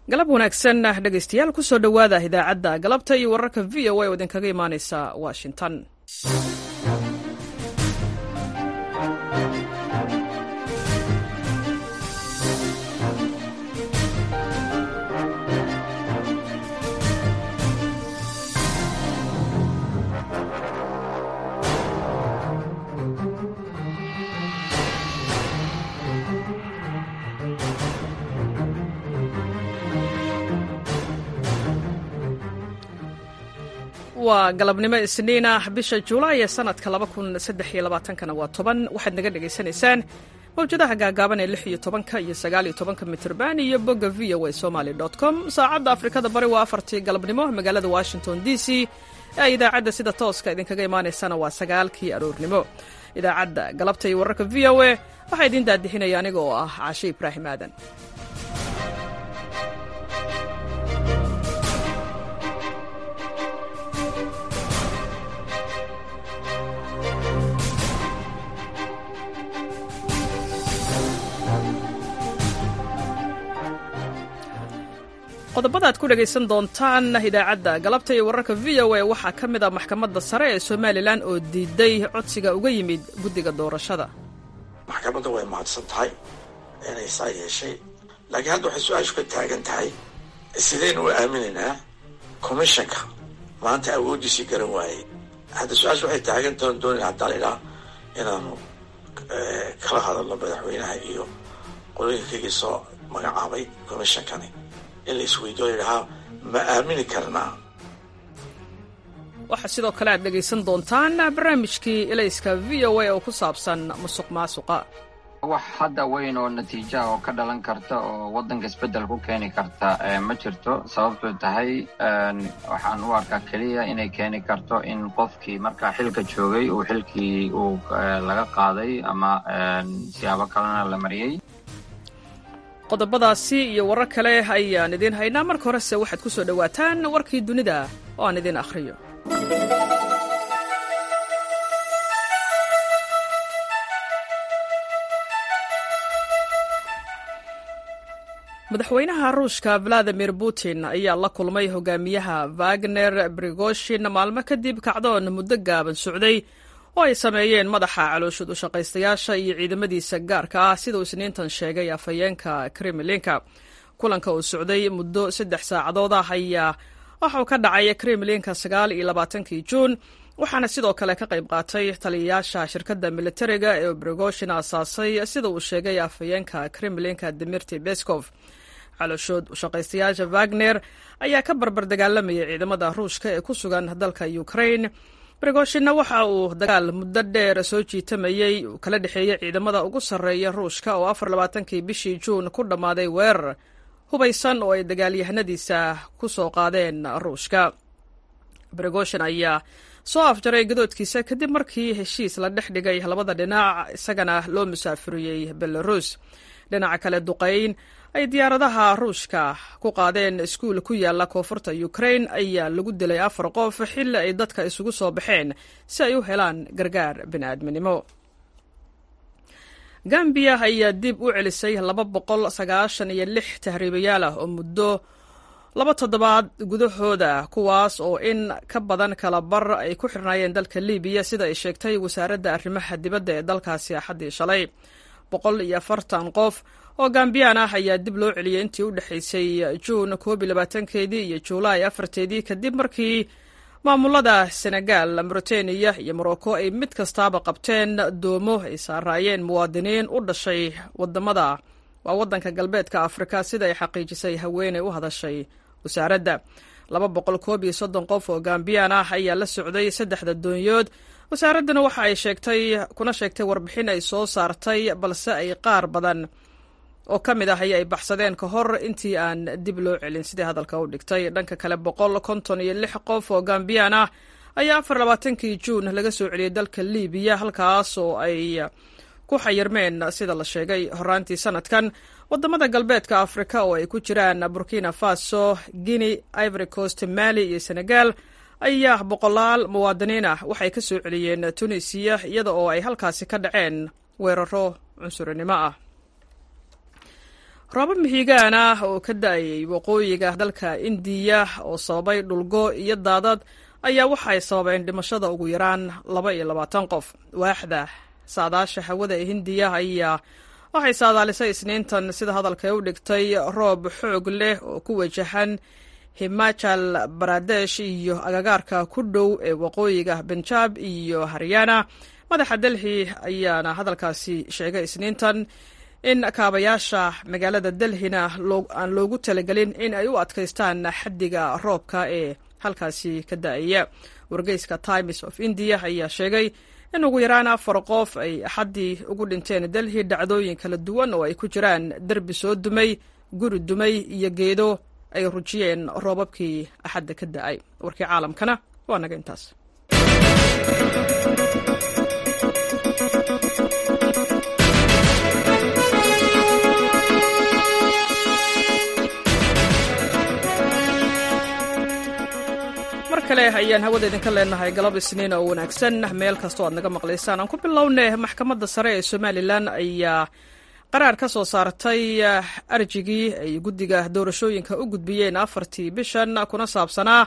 galab wanaagsan dhegaystayaal kusoo dhowaada idaacadda galabta iyo wararka v o a oo idinkaga imaaneysa washington waa galabnimo isniin ah bisha julaay ee sanadka kana waa toban waxaad naga dhegaysanaysaan mawjadaha gaagaaban ee lix iyo tobanka iyo sagaaliyo tobanka mitrban iyo bogga v o a somaly com saacadda afrikada bari waa afartii galabnimo magaalada washington d c ee idaacadda sida tooska idinkaga imaanaysana waa sagaalkii aroornimo idaacadda galabta iyo wararka v o a waxaa idiin daadixinaya aniga oo ah caashe ibraahim aadan qodobada aad ku dhegaysan doontaan idaacadda galabta iyo wararka v o a waxaa ka mid ah maxkamadda sare ee somalilan oo diiday codsiga uga yimid guddiga doorashada maxkamadda way mahadsan tahay inay saa yeeshay laakiin hadda waxay su-aashu ka taagan tahay sidaynu u aaminaynaa commissionka maanta awooddiisii garan waayey hadda su-aashu waxay taagan tahan doonayna haddaan idhaa inaanu kala hadalno madaxweynaha iyo qolooyinkaygii soo magacaabay commissionkani in la isweydiyo ladhahaa ma aamini karnaa waxaa sidoo kale aad dhegaysan doontaan barnaamijkii elayska v o a oo ku saabsan musuq maasuqa wax hadda weyn oo natiijaha oo ka dhalan karta oo waddanka isbeddel ku keeni karta ma jirto sababtu tahay waxaan u arkaa keliya inay keeni karto in qofkii markaa xilka joogay uu xilkii uu laga qaaday ama siyaabo kalena la mariyey qodobadaasi iyo warar kale ayaan idiin haynaa marka horese waxaad ku soo dhowaataan warkii dunida oo aan idiin akhriyo madaxweynaha ruushka valadimir putin ayaa la kulmay hogaamiyaha wagner brigoshin maalmo kadib kacdoon muddo gaaban socday oo ay sameeyeen madaxa calooshud u shaqaystayaasha iyo ciidamadiisa gaarka ah siduu isniintan sheegay afhayeenka kremlinka kulanka uu socday muddo saddex saacadood ah ayaa waxauu ka dhacay kremlinka sagaal iyo labaatankii juun waxaana sidoo kale ka qayb qaatay taliyayaasha shirkadda militariga ee brigoshin aasaasay sida uu sheegay afhayeenka kremlinka dimirti beskov calooshood ushaqaystayaasha wagner ayaa ka barbar dagaalamayay ciidamada ruushka ee ku sugan dalka ukraine brigoshinna waxa uu dagaal muddo dheer soo jiitamayey uu kala dhexeeyey ciidamada ugu sarreeya ruushka oo afar labaatankii bishii juun ku dhammaaday weerar hubaysan oo ay dagaalyahanadiisa ku soo qaadeen ruushka brigoshin ayaa soo afjaray gadoodkiisa kadib markii heshiis la dhex dhigay labada dhinac isagana loo musaafuriyey belarus dhinaca kale duqayn ay diyaaradaha ruushka ku qaadeen iskuul ku yaala koonfurta ukraine ayaa lagu dilay afar qof xilli ay dadka isugu soo baxeen si ay u helaan gargaar bini'aadminimo gambiya ayaa dib u celisay laba boqol sagaashan iyo lix tahriibayaal ah oo muddo laba toddobaad gudahooda kuwaas oo in ka badan kala bar ay ku xirnaayeen dalka libiya sida ay sheegtay wasaaradda arrimaha dibadda ee dalkaasi axaddii shalay boqol iyo afartan qof oo gambiyaan ah ayaa dib loo celiyey intii u dhexaysay juun koob iyo labaatankeedii iyo juulaay afarteedii kadib markii maamulada senegal mauritaniya iyo morocco ay mid kastaaba qabteen doomo ay saaraayeen muwaadiniin u dhashay wadamada waa waddanka galbeedka afrika sida ay xaqiijisay haweeney u hadashay wasaaradda laba boqol koob iyo soddon qof oo gambiyaan ah ayaa la socday saddexda doonyood wasaaradduna waxa ay sheegtay kuna sheegtay warbixin ay soo saartay balse ay qaar badan oo ka mid ah aya ay baxsadeen ka hor intii aan dib loo celin sidii hadalka u dhigtay dhanka kale boqol konton iyo lix qof oo gambiyaan ah ayaa afar labaatankii juun laga soo celiyey dalka libiya halkaas oo ay ku xayirmeen sida la sheegay horaantii sanadkan wadamada galbeedka afrika oo ay ku jiraan burkina faso guinea ivory coast mali iyo senegal ayaa boqolaal muwaadiniin ah waxay ka soo celiyeen tunisiya iyada oo ay halkaasi ka dhaceen weeraro cunsurinimo ah roobo mihigaan ah oo ka da-ayay waqooyiga dalka indiya oo sababay dhulgo iyo daadad ayaa waxay sababeen dhimashada ugu yaraan laba iyo labaatan qof waaxda saadaasha hawada ee hindiya ayaa waxay saadaalisay isniintan sida hadalka u dhigtay roob xoog leh oo ku wajahan himachal baradesh iyo agagaarka ku dhow ee waqooyiga benjaab iyo haryana madaxa delhi ayaana hadalkaasi sheegay isniintan in kaabayaasha magaalada delhina aan loogu talagelin in ay u adkaystaan xaddiga roobka ee halkaasi ka da-aya wargeyska times of india ayaa sheegay in ugu yaraan afar qof ay axaddii ugu dhinteen delhi dhacdooyin kala duwan oo ay ku jiraan derbi soo dumay guri dumay iyo geedo ay rujiyeen roobabkii axadda ka da-ay warkii caalamkana waa naga intaas mar kale ayaan hawada idinka leenahay galab isniin oo wanaagsan meel kastoo aad naga maqlaysaan aan ku bilownay maxkamadda sare ee somalilan ayaa qaraar ka soo saartay arjigii ay guddiga doorashooyinka u gudbiyeen afartii bishan kuna saabsanaa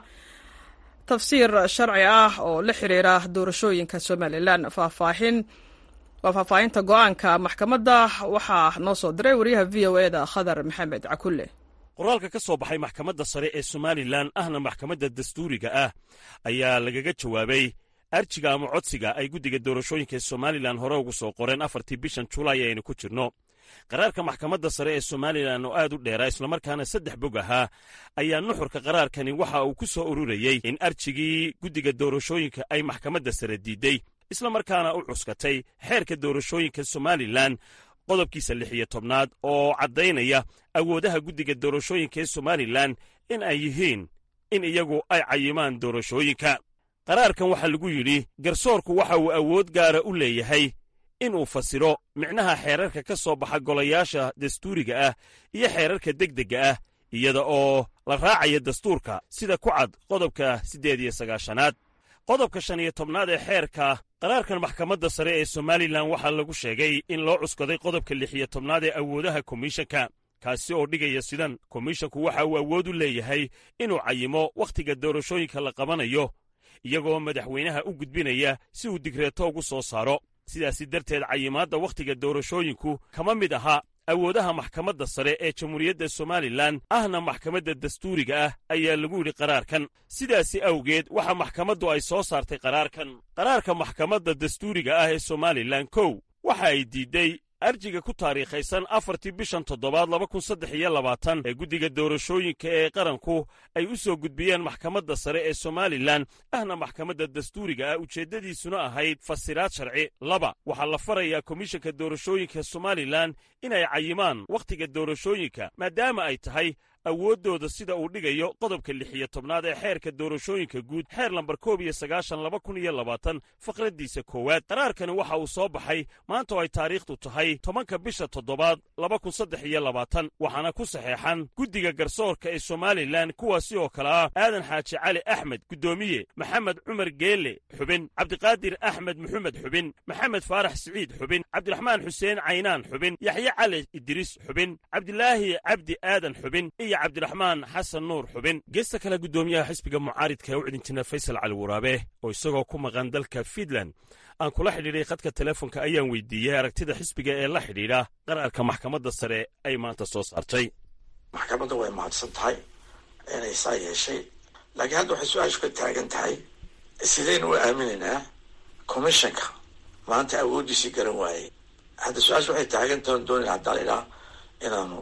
tafsiir sharci ah oo la xiriira doorashooyinka somalilan faahfaahin waa faahfaahinta go-aanka maxkamadda waxaa noo soo diray wariyaha v o eda khadar maxamed cakulle qoraalka ka soo baxay maxkamadda sare ee somalilan ahna maxkamadda dastuuriga ah ayaa lagaga jawaabay arjiga ama codsiga ay guddiga doorashooyinka ee somalilan hore ugu soo qoreen afartii bishan julaay ayaynu ku jirno qaraarka maxkamadda sare ee somalilan oo aad u dheeraa islamarkaana saddex bog ahaa ayaa nuxurka qaraarkani waxa uu ku soo ururayey in arjigii guddiga doorashooyinka ay maxkamadda sare diidey islamarkaana u cuskatay xeerka doorashooyinka somalilan qodobkiisa lix iyo tobnaad oo caddaynaya awoodaha guddiga doorashooyinka ee somalilan in ay yihiin in iyagu ay cayimaan doorashooyinka qaraarkan waxaa lagu yidhi garsoorku waxa uu awood gaara u leeyahay inuu fasiro micnaha xeerarka ka soo baxa golayaasha dastuuriga ah iyo xeerarka degdegga ah iyada oo la raacaya dastuurka sida ku cad qodobka siddeed iyo sagaashanaad qodobka shan iyo tobnaad ee xeerka qaraarkan maxkamadda sare ee somalilan waxaa lagu sheegay in loo cuskaday qodobka lix iyo tobnaad ee awoodaha komishanka kaasi oo dhigaya sidan komishanku waxa uu awood u leeyahay inuu cayimo wakhtiga doorashooyinka la qabanayo iyagoo madaxweynaha u gudbinaya si uu digreeto ugu soo saaro sidaasi darteed cayimaadda wakhtiga doorashooyinku kama mid aha awoodaha maxkamadda sare ee jamhuuriyadda somalilan ahna maxkamadda dastuuriga ah ayaa lagu yidhi qaraarkan sidaasi awgeed waxa maxkamaddu ay soo saartay qaraarkan qaraarka maxkamadda dastuuriga ah ee somalilan kow waxa ay diidday arjiga ku taariikhaysan afartii bishan toddobaad laba kun saddex iyo labaatan ee guddiga doorashooyinka ee qaranku ay u soo gudbiyeen maxkamadda sare ee somalilan ahna maxkamadda dastuuriga ah ujeeddadiisuna ahayd fasiraad sharci laba waxaa la farayaa komishanka doorashooyinka somalilan inay cayimaan wakhtiga doorashooyinka maadaama ay tahay awooddooda sida uu dhigayo qodobka lix iyo tobnaad ee xeerka doorashooyinka guud xeer lambar koob iyo sagaashan laba kun iyo labaatan faqraddiisa koowaad qaraarkani waxa uu soo baxay maanta oo ay taariikhdu tahay tobanka bisha toddobaad laba kun saddex iyo labaatan waxaana ku saxeexan guddiga garsoorka ee somalilan kuwaasi oo kale ah aadan xaaji cali axmed guddoomiye maxamed cumar geelle xubin cabdiqaadir axmed maxamed xubin maxamed faarax siciid xubin cabdiraxmaan xuseen caynaan xubin yaxye cali idriis xubin cabdilaahi cabdi aadan xubin cabdiraxmaan xasan nuur xubin geesta kale guddoomiyaha xisbiga mucaaridka ee u cidinjina faysal cali waraabe oo isagoo ku maqan dalka fiinland aan kula xidhiidhay khadka telefonka ayaan weydiiyey aragtida xisbiga ee la xidhiidha qaraarka maxkamadda sare ay maanta soo saartay maxkamadda way mahadsan tahay inay saa yeeshay laakiin hadda waxay su-aashu ka taagan tahay sidaynu u aaminaynaa commissionka maanta awooddiisii garan waayey hadda su-aashu waxay taagan tahan doonayna haddaa laydhaha inaanu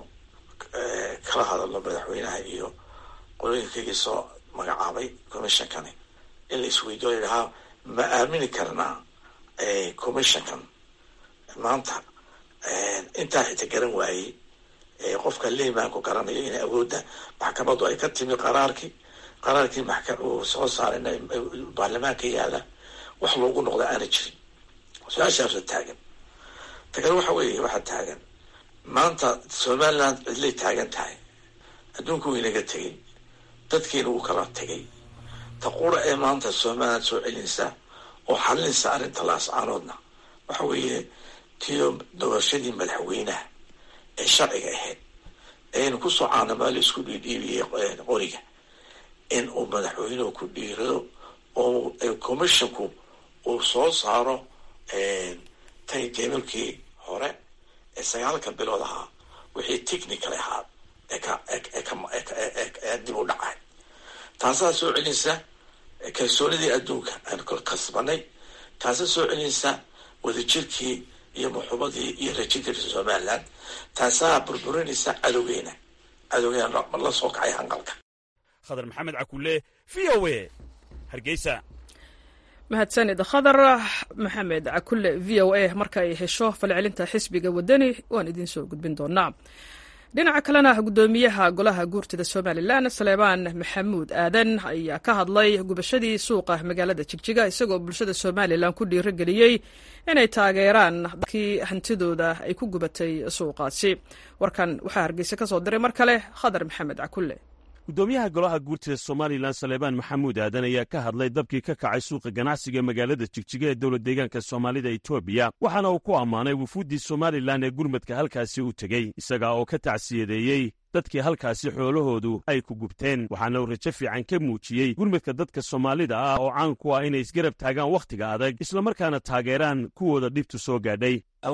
kala hadalno madaxweynaha iyo qolooyinkaygii soo magacaabay commissionkani in la isweydiyo layidhahaa ma aamini karnaa commissionkan maanta intaa xita garan waayey qofka liimaanku garanayo in awoodda maxkamaddu ay ka timi qaraarkii qaraarkii uu soo saaray baarlamaanka yaala wax loogu noqda aana jirin su-aashaasa taagan tagan waxa weeye waxaa taagan maanta somaliland cidlay taagan tahay adduunku wuu inaga tegey dadkiina wuu kala tegay ta qura ee maanta somaliland soo celinaysa oo xalinaysa arrinta laascaanoodna waxa weeye tiyo doorashadii madaxweynaha ee sharciga ahayd aynu kusoo caanamaali isku dhiidhiibiyey qoriga in uu madaxweynuhu ku dhiirado oo commissionku uu soo saaro taytablekii hore ee sagaalka bilood ahaa wixii technical ahaa ee dib u dhacay taasaa soo celinaysa kalsoonidii adduunka aan kasbanay taasaa soo celinaysa wadajirkii iyo muxubadii iyo rajinkarisa somaliland taasaa burburinaysa cadowgeena cadowgeena la soo kacay hanqalka khadar maxamed cakulle v o a hargeysa mahadsanid khadar maxamed cakulle v o a marka ay hesho falcelinta xisbiga wadani waan idiin soo gudbin doonaa dhinaca kalena guddoomiyaha golaha guurtida somalilan saleebaan maxamuud aadan ayaa ka hadlay gubashadii suuqa magaalada jigjiga isagoo bulshada somalilan ku dhiirogeliyey inay taageeraan dadkii hantidooda ay ku gubatay suuqaasi warkan waxaa hargeysa ka soo diray mar kale khadar maxamed cakulle guddoomiyaha golaha guurtida somalilan saleebaan maxamuud aadan ayaa ka hadlay dabkii ka kacay suuqa ganacsiga magaalada jigjiga ee dowlad deegaanka soomaalida etoobiya waxaana uu ku ammaanay wufuuddii somalilan ee gurmadka halkaasi u tegey isaga oo ka tacsiyadeeyey dadkii halkaasi xoolahoodu ay ku gubteen waxaana uu rajo fiican ka muujiyey gurmadka dadka soomaalida ah oo caan ku ah inay isgarab taagaan wakhtiga adag islamarkaana taageeraan kuwooda dhibtu soo gaadhay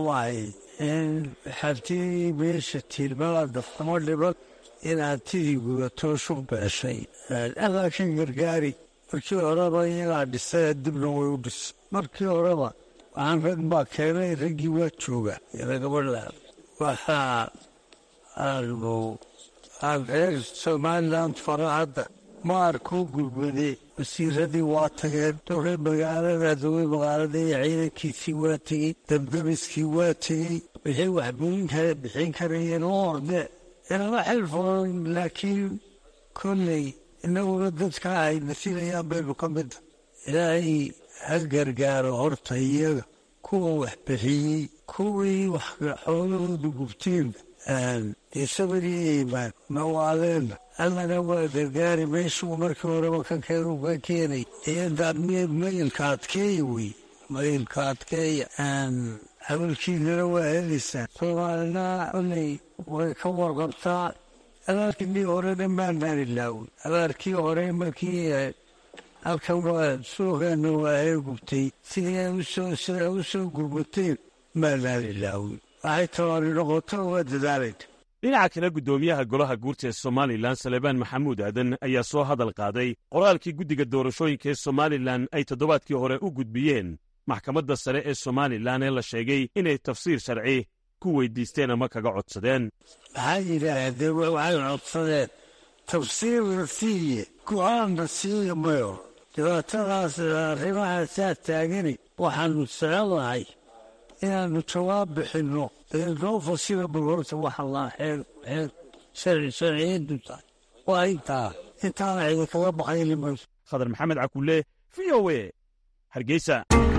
inaad tidii gudatoo shub beeshay adaa ka gargaari markii horeba iyagaa dhisay dibna way u dhis markii horeba waxaan rag baa keenay raggii waa jooga ila gabadha waxaa aanu aan reer somalilan fara hadda maarkuu gurmadee wasiiradii waa tageen dowlad magaalada dowlad magaalada iyo ciidankiisii waa tegey dabdabiskii waa tegey wixii waxbooyin kale bixin karayeen oo orde inama xil furan laakiin kolley inaguna dadka ay nasilayaan baynu ka mida ilaahay ha gargaaro horta iyaga kuwa wax bixiyey kuwii wax xoolahoodu gubteen isabariyo imaan nawaaleenna allana waa gargaari meeshuu markii horeba ka keenu ka keenay iyadaadmeed mayilka adkeeya wey mayilka adkeeya hawalkiinana waa helaysaan soomaalina kolley way ka warqabtaa abaarkii horena maanaan ilaawin abaarkii hore markii halkan waa suuqeena waa hee gubtay sidii usoo sida u soo gurmateen maanaan ilaawin waxay tabaani noqoto waa dadaalayna dhinaca kale guddoomiyaha golaha guurta ee somalilan salebaan maxamuud aadan ayaa soo hadal qaaday qoraalkii guddiga doorashooyinka ee somalilan ay toddobaadkii hore u gudbiyeen maxkamadda sare ee somalilan ee la sheegay inay tafsiir sharci ku weydiisteen ama kaga codsadeen maxaa yidhaahdeen waxay codsadeen tafsiirna siiye go-aanna siiya mayo dhibaatadaas arrimahaasaa taagani waxaanu soconnahay inaannu jawaab bixinno noo fasira bal horta waxa laa xeer xeer sharci sharciyadu tahay waa intaa intaana idinkaga baqayni mayso khadar maxamed cakulle v o a hargeysa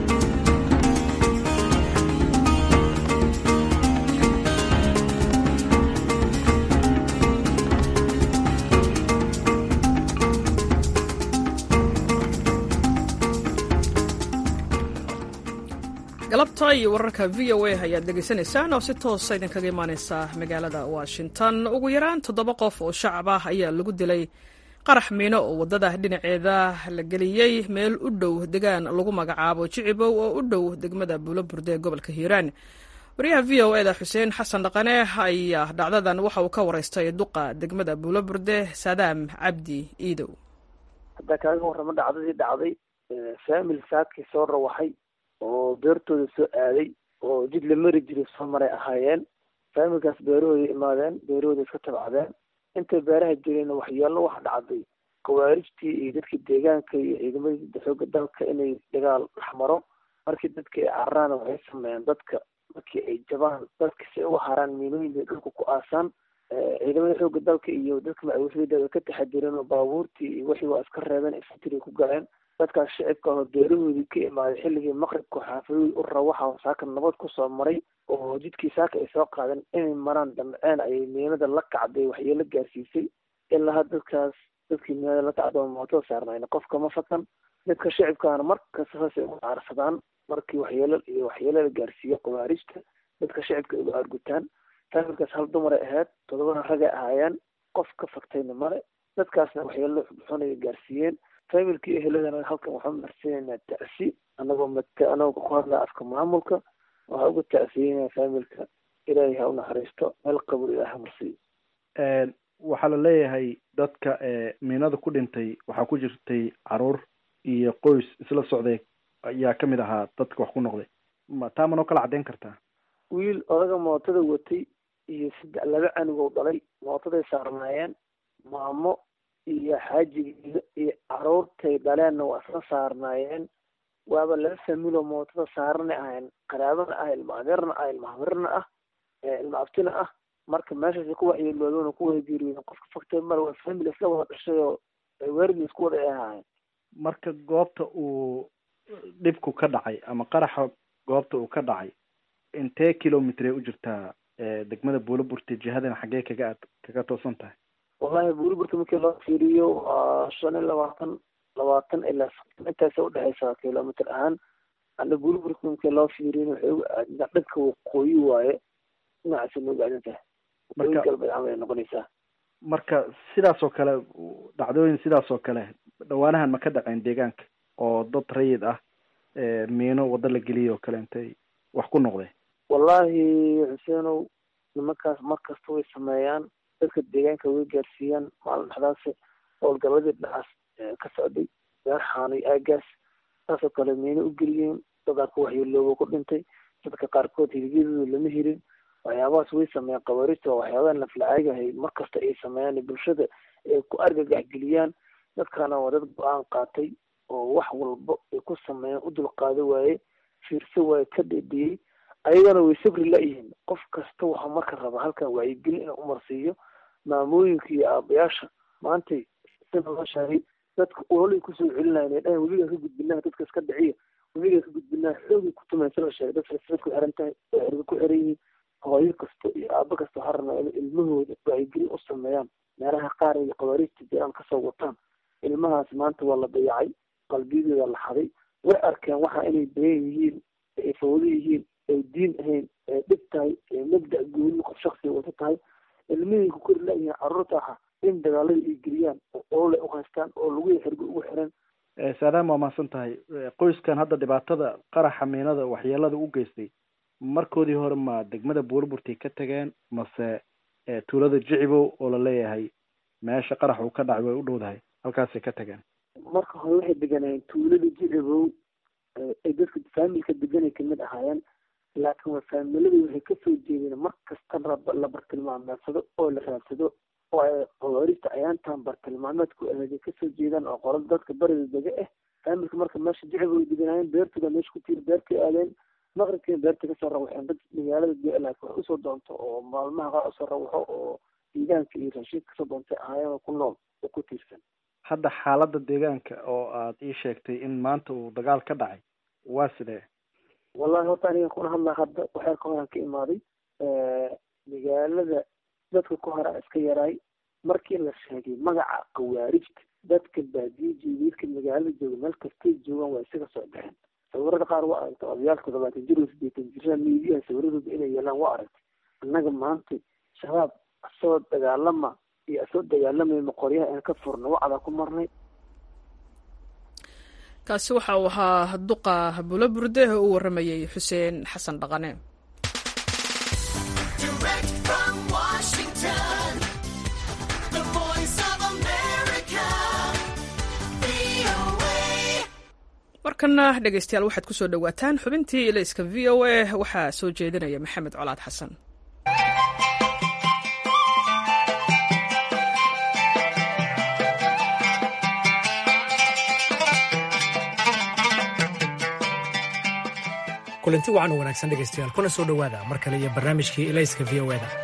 galabta iyo wararka v o a ayaad dhegaysanaysaan oo si toosa idinkaga imaaneysa magaalada washington ugu yaraan toddoba qof oo shacab ah ayaa lagu dilay qarax miino oo waddada dhinaceeda la geliyey meel u dhow degaan lagu magacaabo jicibow oo u dhow degmada buuloburde ee gobolka hiiraan wariyaha v o eda xuseen xasan dhaqane ayaa dhacdadan waxa uu ka wareystay duqa degmada buuloburde saadaam cabdi iidow haddaa kaaga warramo dhacdadii dhacday faamil saadkii soo rawaxay oo beertooda soo aaday oo jid la mari jiray soo maray ahaayeen faamilkaas beerahooda imaadeen beerahooda iska tabcadeen intay beeraha jireen waxyeello waxa dhacday khawaarijtii iyo dadkii deegaanka iyo ciidamadii xooga dalka inay dagaal dhex maro markii dadka ay cararaan waxay sameeyeen dadka markii ay jabaan dadka si ay uga haraan miilooyinka dhulka ku aasaan ciidamada xooga dalka iyo dadka macawisada way ka taxadireen oo baabuurtii iyo wixii waa iska reebeen infantry ku galeen dadkaas shicibka oo beerahoodii ka imaaday xilligii maqribka xaafadooyi u rawaxa saaka nabad kusoo maray oo jidkii saaka ay soo qaadeen inay maraan damceen ayay miinada la kacday waxyeelo gaarsiisay ilaa dadkaas dadkii miinada la kacda oo mootada saarnayn qofka ma fatan dadka shicibkaana markasta saasay uga caarsadaan markii waxyeelo iyo waxyeelo la gaarsiiyo khawaarijta dadka shicibka uga argutaan faamilkaas hal dumaray ahayd todobana ragay ahaayeen qof ka faktayna male dadkaasna waxyeelo xunaya gaarsiiyeen faamilkii eheladana halkan waxaan marsiinaynaa tacsi anagoo mat anagoo ku hadlaa afka maamulka waxaa uga tacsiyeynaa faamilka ilaahay ha u naxariisto meel qabur ilaah ha marsiiyo waxaa la leeyahay dadka miinada ku dhintay waxaa ku jirtay caruur iyo qoys isla socday ayaa kamid ahaa dadka wax ku noqday ma taa manoo kala caddeyn kartaa wiil odaga mootada watay iyo saddex laba canugoo dhalay mootaday saarnaayeen maamo iyo xaajigiisa iyo caruurtay dhaleenna waa isla saarnaayeen waaba laba familoo mootada saarana ahayn qaraabana ah ilma adeerna ah ilma hamirna ah ilma abtina ah marka meeshaasi ku waxyeeloodoona ku wada geeriyooden qofka faktay mara waa family isla wada dhashay oo weerdi isku wada ay ahaayeen marka goobta uu dhibku ka dhacay ama qaraxa goobta uu ka dhacay intee kilomitr ay u jirtaa degmada buulaburte jihadana xaggee kaga ad kaga toosan tahay wallahi buulaburte markii loo fiiriyo waa shan iyo labaatan labaatan ilaa soddon intaasay udhexeysaa kilomitr ahaan ana buulaburte markii loo fiiriyin waxay uga aadintaa dhanka waqooyi waaye dhinacaasa nooga aadin tahay waqooyi galbeed camal ay noqonaysaa marka sidaas oo kale dhacdooyin sidaas oo kale dhawaanahan ma ka dhaceen deegaanka oo dad rayid ah miino waddo la geliyay oo kale intay wax ku noqdeen wallahi xuseenow nimankaas mar kasta way sameeyaan dadka deegaanka way gaarsiiyaan maalin dhexdaasi howlgaladii dhinacaas ka socday beer xaanay aagaas saasoo kale miino u geliyeen dadaa ku waxyeelooba ku dhintay dadka qaarkood hiligyadooda lama helin waxyaabahaas way sameeyaan qabaarista waa waxyaabaha naflacaagahay mar kasta ay sameeyaan bulshada ay ku argagax geliyaan dadkana waa dad go-aan qaatay oo wax walba ay ku sameeyaan u dulqaado waaye fiirso waaye ka dhedhiyey ayagana way sabri la-yihiin qof kasta waxaa marka raba halkan wacyigelin inuu umarsiiyo maamooyinka iyo aabayaasha maantay sida loo sheegay dadka ololay kusoo celinayan ay dhahan webigaa ka gudbinaa dadka iska dhiciya webigaa ka gudbinaa xoogay ku tumaysa la sheegay dad silsilad ku xiran tahay oo xerga ku xiran yihiin hooyo kasta iyo aabo kasta waxaa rabnaa inay ilmahooda wacyigelin u sameeyaan meelaha qaar ay qabaariista jiraan kasoo wataan ilmahaas maanta waa la dayacay qalbiyadooda la xaday way arkeen waxa inay been yihiin ay fawdo yihiin ay diin ahayn ay dhib tahay ay mabda gooni qof shaksiga wata tahay ilmihii ku kori la-yihiin carruurta aha in dagaalada ay geliyaan oo olole u haystaan oo lagu xirgo ugu xiran saadaam waa mahadsan tahay qoyskan hadda dhibaatada qaraxa miinada waxyeelada u geystay markoodii hore ma degmada buurburtay ka tageen mase tuulada jicibow oo la leeyahay meesha qarax uu ka dhacay way u dhowdahay halkaasay ka tageen marka hore waxay deganayeen tuulada jicibow ay dadka faamilka deganay kamid ahaayeen laakiin waa faamilada waxay kasoo jeedeen mar kasta la bartilmaameedsado oo la raadsado oo ay qabaarista ayaantan bartilmaameedku aheeday kasoo jeedaan oo qolada dadka bariga dega ah faamilka marka meesha jicibow ay deganaayeen beertooda meesha ku tiir beertay aadeen maqribkiina beerta kasoo rawaxeen dad magaalada laakiin wax usoo doonto oo maalmaha qaar usoo rawaxo oo deegaanka iyo raashinka kasoo doontay ahaayeen oo ku nool oo ku tiirsan hadda xaaladda deegaanka oo aad ii sheegtay in maanta uu dagaal ka dhacay waa sidee wallahi horta aniga kuna hadlaa hadda waxeer ka horaan ka imaaday magaalada dadka ku hora iska yaraay markii la sheegay magaca khawaarijta dadka baadiye jeediidka magaalada jooga meel kastay joogaan waa isaga soo baxeen sawirada qaar waa aragtay odayaal toddobaatan jir oo sideetan jirada miidiyaha sawiradooda inay yeelaan waa aragtay annaga maanta shabaab asoo dagaalama iyo asoo dagaalamayma qoryaha aan ka furna wacdaa ku marnay kaasi waxa uu ahaa duqa bulo burde oo u warramayey xuseen xasan dhaqane markana dhegeystayaal waxaad ku soo dhowaataan xubintii ilayska v o a waxaa soo jeedinaya maxamed colaad xasan kulanti wacan u wanaagsan dhegaystayaal kuna soo dhowaada mar kale iyo barnaamijkii ilayska v o da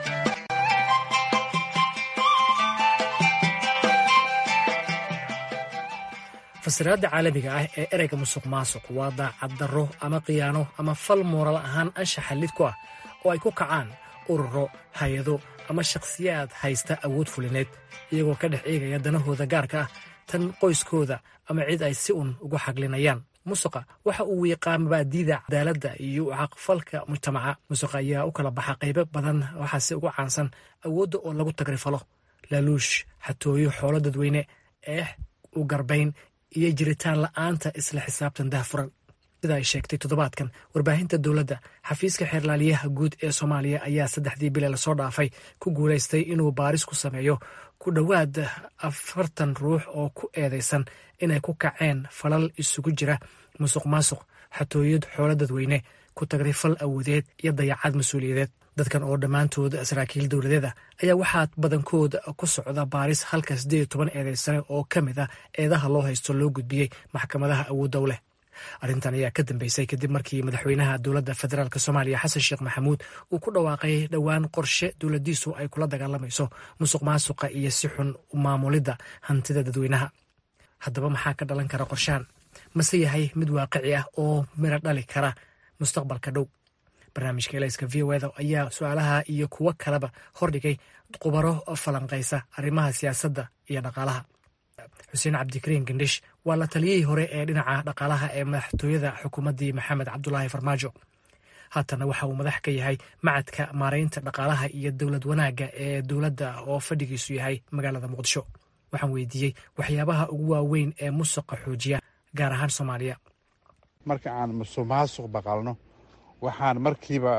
fasiraadda caalamiga ah ee ereyga musuq maasuq waa daacad darro ama khiyaano ama fal muural ahaan anshaxa lid ku ah oo ay ku kacaan ururo hay-ado ama shakhsiyaad haysta awood fulineed iyagoo ka dhex eegaya danahooda gaarka ah tan qoyskooda ama cid ay si un ugu xaglinayaan musuqa waxa uu wiiqaa mabaadiida cadaaladda iyo caqfalka mujtamaca musuqa ayaa u kala baxa qaybo badan waxaase ugu caansan awoodda oo lagu tagrifalo laaluush xatooyo xoolo dadweyne eex u garbayn iyo jiritaan la'aanta isla xisaabtan dahfuran sida ay sheegtay toddobaadkan warbaahinta dowladda xafiiska xeerlaaliyaha guud ee soomaaliya ayaa saddexdii bile lasoo dhaafay ku guulaystay inuu baaris ku sameeyo ku dhowaad afartan ruux oo ku eedeysan inay ku kaceen falal isugu jira musuq maasuq xatooyad xoolo dadweyne ku tagrifal awoodeed iyo dayacad mas-uuliyadeed dadkan oo dhammaantood saraakiil dowladeed ah ayaa waxaa badankooda ku socda baaris halka siddeed iyo toban eedeysane oo ka mid ah eedaha loo haysto loo gudbiyey maxkamadaha awoodda u leh arrintan ayaa ka dambeysay kadib markii madaxweynaha dowladda federaalk soomaaliya xasan sheekh maxamuud uu ku dhawaaqay dhowaan qorshe dowladdiisu ay kula dagaalamayso musuq maasuqa iyo si xun maamulidda hantida dadweynaha haddaba maxaa ka dhalan kara qorshahan mase yahay mid waaqici ah oo miro dhali kara mustaqbalka dhow barnaamijka elayska v o eda ayaa su-aalaha iyo kuwo kaleba hordhigay khubaro falanqaysa arrimaha siyaasadda iyo dhaqaalaha xuseen cabdikariin gandhish waa la taliyihii hore ee dhinaca dhaqaalaha ee madaxtooyada xukuumaddii maxamed cabdulaahi farmaajo haatana waxa uu madax ka yahay macadka maaraynta dhaqaalaha iyo dowlad wanaagga ee dowladda oo fadhigiisu yahay magaalada muqdisho waxaan weydiiyey waxyaabaha ugu waaweyn ee musuqa xoojiya gaar ahaan soomaaliya marka aan musuq maasuq baqalno waxaan markiiba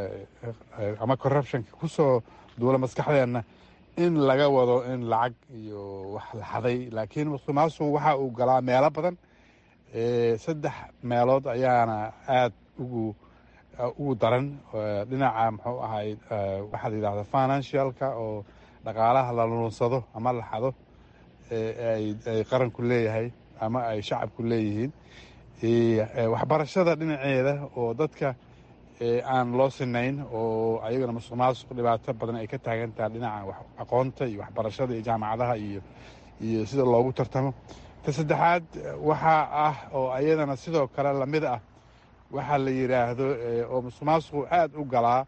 ama corruptionka ku soo duula maskaxdeenna in laga wado in lacag iyo wax la xaday laakiin musuq maasuq waxa uu galaa meelo badan saddex meelood ayaana aada ugu ugu daran dhinaca muxuu ahay waxaa la yidhahda financialka oo dhaqaalaha la lunsado ama la xado ay qaranku leeyahay ama ay shacabku leeyihiin waxbarashada dhinaceeda oo dadka aan loo sinayn oo ayagana musuq maasuq dhibaato badan ay ka taagan tahay dhinaca aqoonta iyo waxbarashada iyo jaamacadaha iyo iyo sida loogu tartamo ta saddexaad waxaa ah oo ayadana sidoo kale lamid ah waxaa la yidhaahdo oo musuq maasuqu aada u galaa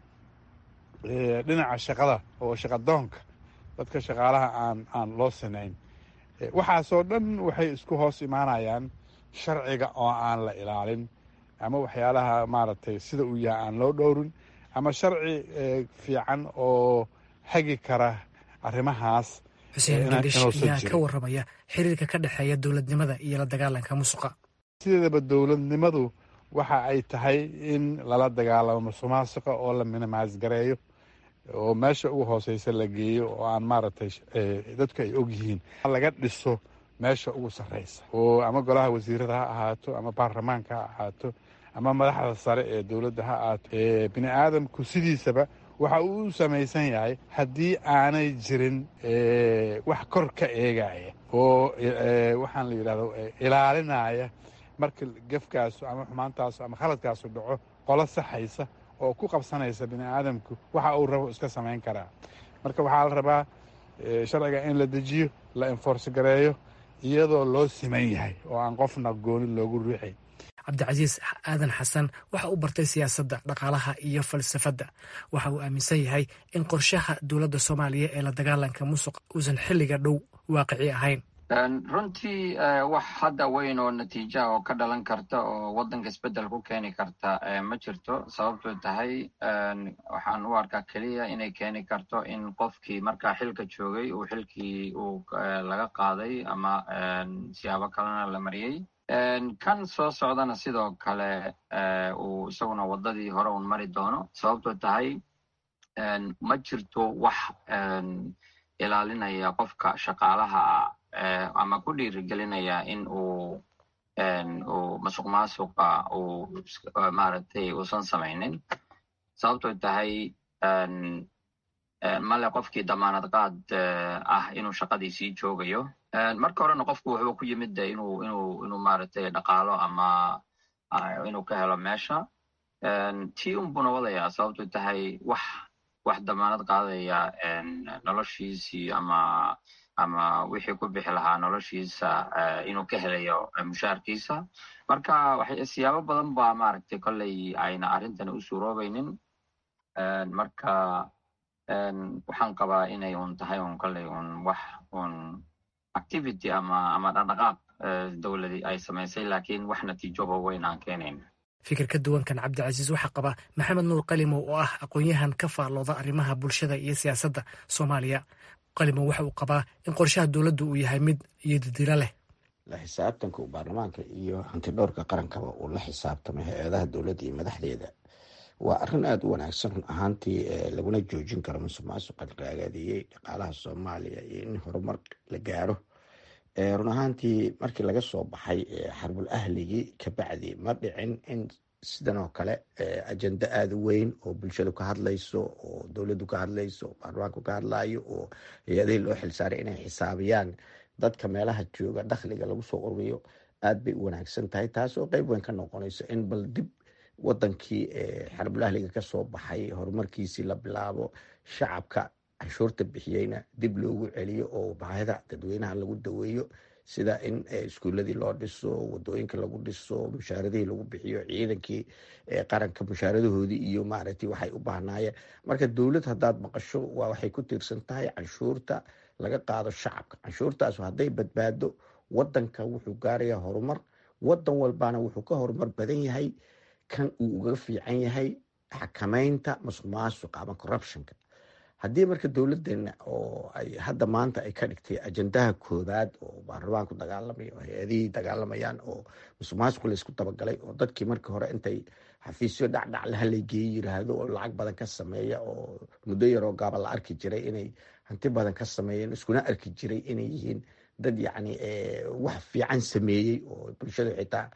dhinaca shaqada oo shaqadoonka dadka shaqaalaha aan aan loo sinayn waxaasoo dhan waxay isku hoos imaanayaan sharciga oo aan la ilaalin ama waxyaalaha maaragtay sida uu yahay aan loo dhowrin ama sharci fiican oo hagi kara arrimahaas xuseen gandhish ayaa ka warramaya xiriirka ka dhexeeya dowladnimada iyo la dagaalanka musuqa sideedaba dowladnimadu waxa ay tahay in lala dagaalamo musuq maasuqa oo la minimaas gareeyo oo meesha ugu hooseysa la geeyo oo aan maaragtay dadku ay og yihiin laga dhiso meesha ugu sarreysa oo ama golaha wasiirada ha ahaato ama baarlamaanka ha ahaato ama madaxda sare ee dowladda ha ahaato bini aadamku sidiisaba waxa uu u samaysan yahay haddii aanay jirin wax kor ka eegaya oo waxaan la yidhahdo ilaalinaya marka gefkaasu ama xumaantaasu ama khaladkaasu dhaco qolo saxaysa oo ku qabsanaysa bini aadamku waxa uu rabo iska samayn karaa marka waxaa la rabaa sharciga in la dejiyo la enforce gareeyo iyadoo loo siman yahay oo aan qofna gooni loogu ruuxay cabdicasiis aadan xasan waxa uu bartay siyaasadda dhaqaalaha iyo falsafadda waxa uu aaminsan yahay in qorshaha dowladda soomaaliya ee la dagaalanka musuq uusan xilliga dhow waaqici ahayn runtii wax hadda weyn oo natiijaha oo ka dhalan karta oo waddanka isbeddel ku keeni karta ma jirto sababtoo tahay waxaan u arkaa keliya inay keeni karto in qofkii markaa xilka joogay uu xilkii uu laga qaaday ama siyaabo kalena la mariyey kan soo socdana sidoo kale uu isaguna waddadii hore un mari doono sababtoo tahay ma jirto wax ilaalinaya qofka shaqaalaha ama ku dhiirigelinaya in uu uu masuq maasuqa uu maaragtay uusan samaynin sababtoo tahay male qofkii damaanad qaad ah inuu shaqadii sii joogayo marka horena qofku wuxuu ku yimid de inuu inuu inuu maaragtay dhaqaalo ama inuu ka helo meesha tii unbuna wadayaa sababtoo tahay wax wax damaanad qaadaya noloshiisii ama ama wixii ku bixi lahaa noloshiisa inuu ka helayo mushaarkiisa marka siyaabo badan ba maaragtay kolley ayna arrintan u suuroobaynin marka waxaan qabaa inay un tahay un kolley un wax un activity ama ama dhaqdhaqaaq dowladii ay samaysay laakiin wax natiijoba weyn aan keenayn fikir ka duwankan cabdicasiis waxaa qaba maxamed nuur qalimow oo ah aqoon-yahan ka faallooda arrimaha bulshada iyo siyaasadda soomaaliya qalimow waxa uu qabaa in qorshaha dowladdu uu yahay mid iyodidilo leh la xisaabtanka uu baarlamaanka iyo hantidhowrka qarankaba uu la xisaabtamay hay-adaha dowladda iyo madaxdeeda waa arrin aada u wanaagsan run ahaantii laguna joojin karo musuq maasuqa raagaadiyey dhaqaalaha soomaaliya iyo in horumar la gaaro run ahaantii markii laga soo baxay xarbul ahligii kabacdi ma dhicin in sidan oo kale ajenda aada u weyn oo bulshadu ka hadlayso oo dowladdu ka hadlayso oo baarlamaanku ka hadlayo oo hay-adihii loo xilsaaray inay xisaabiyaan dadka meelaha jooga dakhliga lagu soo ururiyo aad bay u wanaagsan tahay taas oo qeyb weyn ka noqonayso in bal dib wadankii xarbulahliga kasoo baxay horumarkiisii la bilaabo shacabka canshuurta bixiyeyna dib loogu celiyo oo baahida dadweynaha lagu daweeyo sida in iskuuladii loo dhiso wadooyinka lagu dhiso mushaaradihii lagu bixiyo ciidankii qaranka mushaaradahoodii iyo maaragtay waxay u baahnaayeen marka dowlad haddaad maqasho waa waxay ku tiirsan tahay canshuurta laga qaado shacabka canshuurtaas hadday badbaado wadanka wuxuu gaarayaa horumar wadan walbana wuxuu ka horumar badan yahay kan uu uga fiican yahay xakameynta masuq maasuqa ama corruptionka haddii marka dowladeena oo ay hadda maanta ay ka dhigtay ajendaha koobaad oo baarlamaanku dagaalamaya oo hay-adihii dagaalamayaan oo musuq maasuq laysku dabagalay oo dadkii markii hore intay xafiisyo dhacdhac lahalay geeye yiraahdo oo lacag badan ka sameeya oo muddo yaroo gaaba la arki jiray inay hanti badan ka sameeyeen iskuna arki jiray inay yihiin dad yacni wax fiican sameeyey oo bulshada xitaa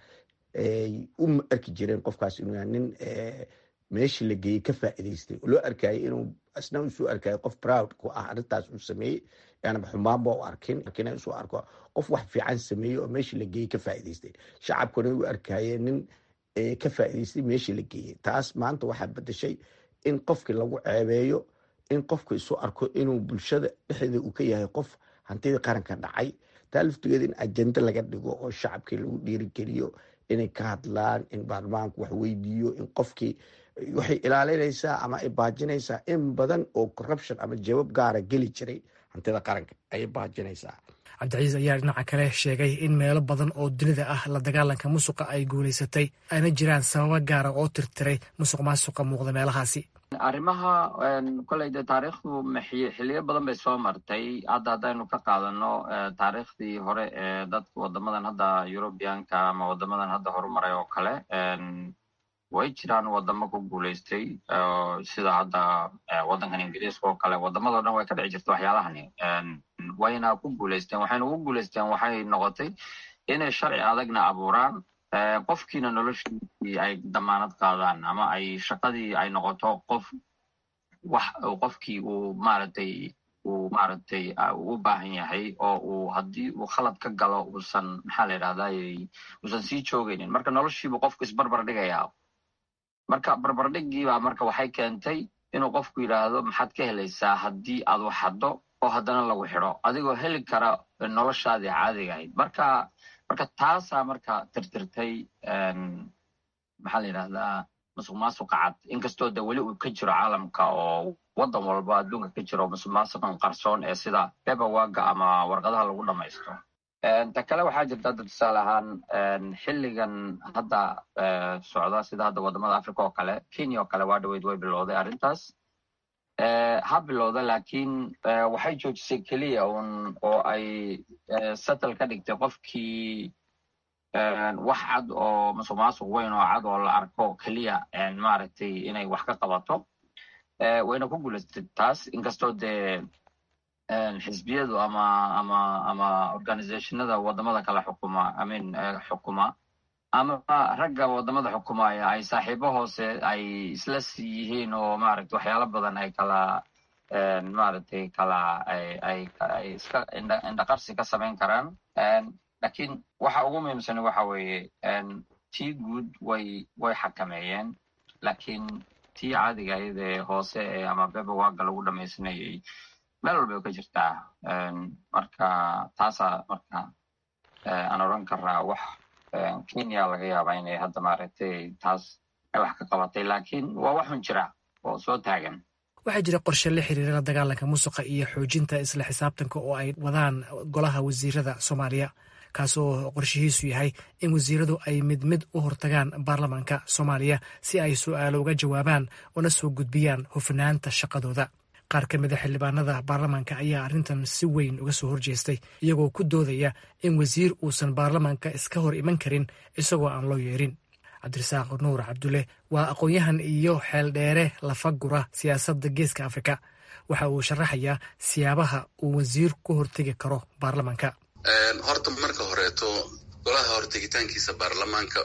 u arki jireen qofkaas inuu nin meeshii la geeyey ka faa'iidaystay loo arkayay inuu asna usoo arkayo qof proud ku ah arrintaas uu sameeyey aanaba xumaanba u arkin lakiin usoo arko qof wax fiican sameeyey oo meeshii la geeyey ka faa'iidaystay shacabkuna u arkayeen nin ka faa'iidaystay meeshii la geeyey taas maanta waxaa bedeshay in qofkii lagu ceebeeyo in qofku isu arko inuu bulshada dhexdeeda uu ka yahay qof hantidii qaranka dhacay taa laftigeeda in ajenda laga dhigo oo shacabkii lagu dhiirigeliyo inay ka hadlaan in baarlamaanku wax weydiiyo in qofkii waxay ilaalinaysaa ama ay baajinaysaa in badan oo corruption ama jawaab gaara geli jiray hantida qaranka ayay baajinaysaa cabdicasiis ayaa dhinaca kale sheegay in meelo badan oo dunida ah la dagaalanka musuqa ay guulaysatay ayna jiraan sababo gaara oo tirtiray musuq maasuqa muuqda meelahaasi arrimaha koley dee taariikhdu xiliyo badan bay soo martay hadda haddaynu ka qaadano taariikhdii hore ee dadka wadamadan hadda eurubianka ama wadamadan hadda horumaray oo kale way jiraan wadamo ku guulaystay sida hadda waddankan ingiriiska oo kale wadamadao dhan way ka dhici jirta waxyaalahani wayna ku guulaysteen waxayna ugu guulaysteen waxay noqotay inay sharci adagna abuuraan qofkiina noloshiisii ay damaanad qaadaan ama ay shaqadii ay noqoto qof wax qofkii uu maaragtay uu maaragtay u baahan yahay oo uu haddii uu khalad ka galo uusan maxaa la yidhahday uusan sii joogaynin marka noloshiibu qofku isbarbar dhigayaa marka barbardhigiibaa marka waxay keentay inuu qofku yidhaahdo maxaad ka helaysaa haddii aad wax haddo oo haddana lagu xidho adigoo heli kara noloshaadii caadiga ahayd marka marka taasaa marka tirtirtay maxaa la yidhahdaa musuq maasuqa cad inkastoo de weli uu ka jiro caalamka oo waddan walba adduunka ka jiro musuq maasuqan qarsoon ee sida bebawaga ama warqadaha lagu dhamaysto ta kale waxaa jirta hadda tusaale ahaan xilligan hadda socda sida hadda wadamada africa oo kale kenya oo kale waa dhaweyd way bilowday arrintaas ha bilowda laakiin waxay joojisay keliya un oo ay settle ka dhigtay qofkii wax cad oo musuq maasuq weyn oo cad oo la arko keliya maaragtay inay wax ka qabato wayna ku guulaystay taas inkastoo dee xisbiyadu ama ama ama organizationada wadamada kale xukuma imean xukuma ama ragga wadamada xukumaya ay saaxiibo hoose ay isla sii yihiin oo maaragtay waxyaalo badan ay kala maaragtay kala ay ay ay iska indha indhaqarsi ka samayn karaan lakiin waxa ugu muhiimsan waxa weeye tii guud way way xakameeyeen lakiin tii caadiga ahayd ee hoose ee ama bebawaga lagu dhamaysanayay meel walba way ka jirtaa marka taasaa marka aan odran karaa wax kenya laga yaaba inay hadda maaragtay taas ay wax ka qabatay laakiin waa waxun jira oo soo taagan waxaa jira qorshe la xiriira la dagaalanka musuqa iyo xoojinta isla xisaabtanka oo ay wadaan golaha wasiirada soomaaliya kaasoo qorshihiisu yahay in wasiiradu ay mid mid u hortagaan baarlamaanka soomaaliya si ay su'aalo uga jawaabaan una soo gudbiyaan hufnaanta shaqadooda qaar ka mida xildhibaanada baarlamaanka ayaa arrintan si weyn uga soo horjeestay iyagoo ku doodaya in wasiir uusan baarlamaanka iska hor iman karin isagoo aan loo yeerin cabdirasaaq nuur cabdulle waa aqoon-yahan iyo xeeldheere lafagura siyaasadda geeska afrika waxa uu sharaxayaa siyaabaha uu wasiir ku hortegi karo baarlamaanka horta marka horeeto golaha hortegitaankiisa baarlamaanka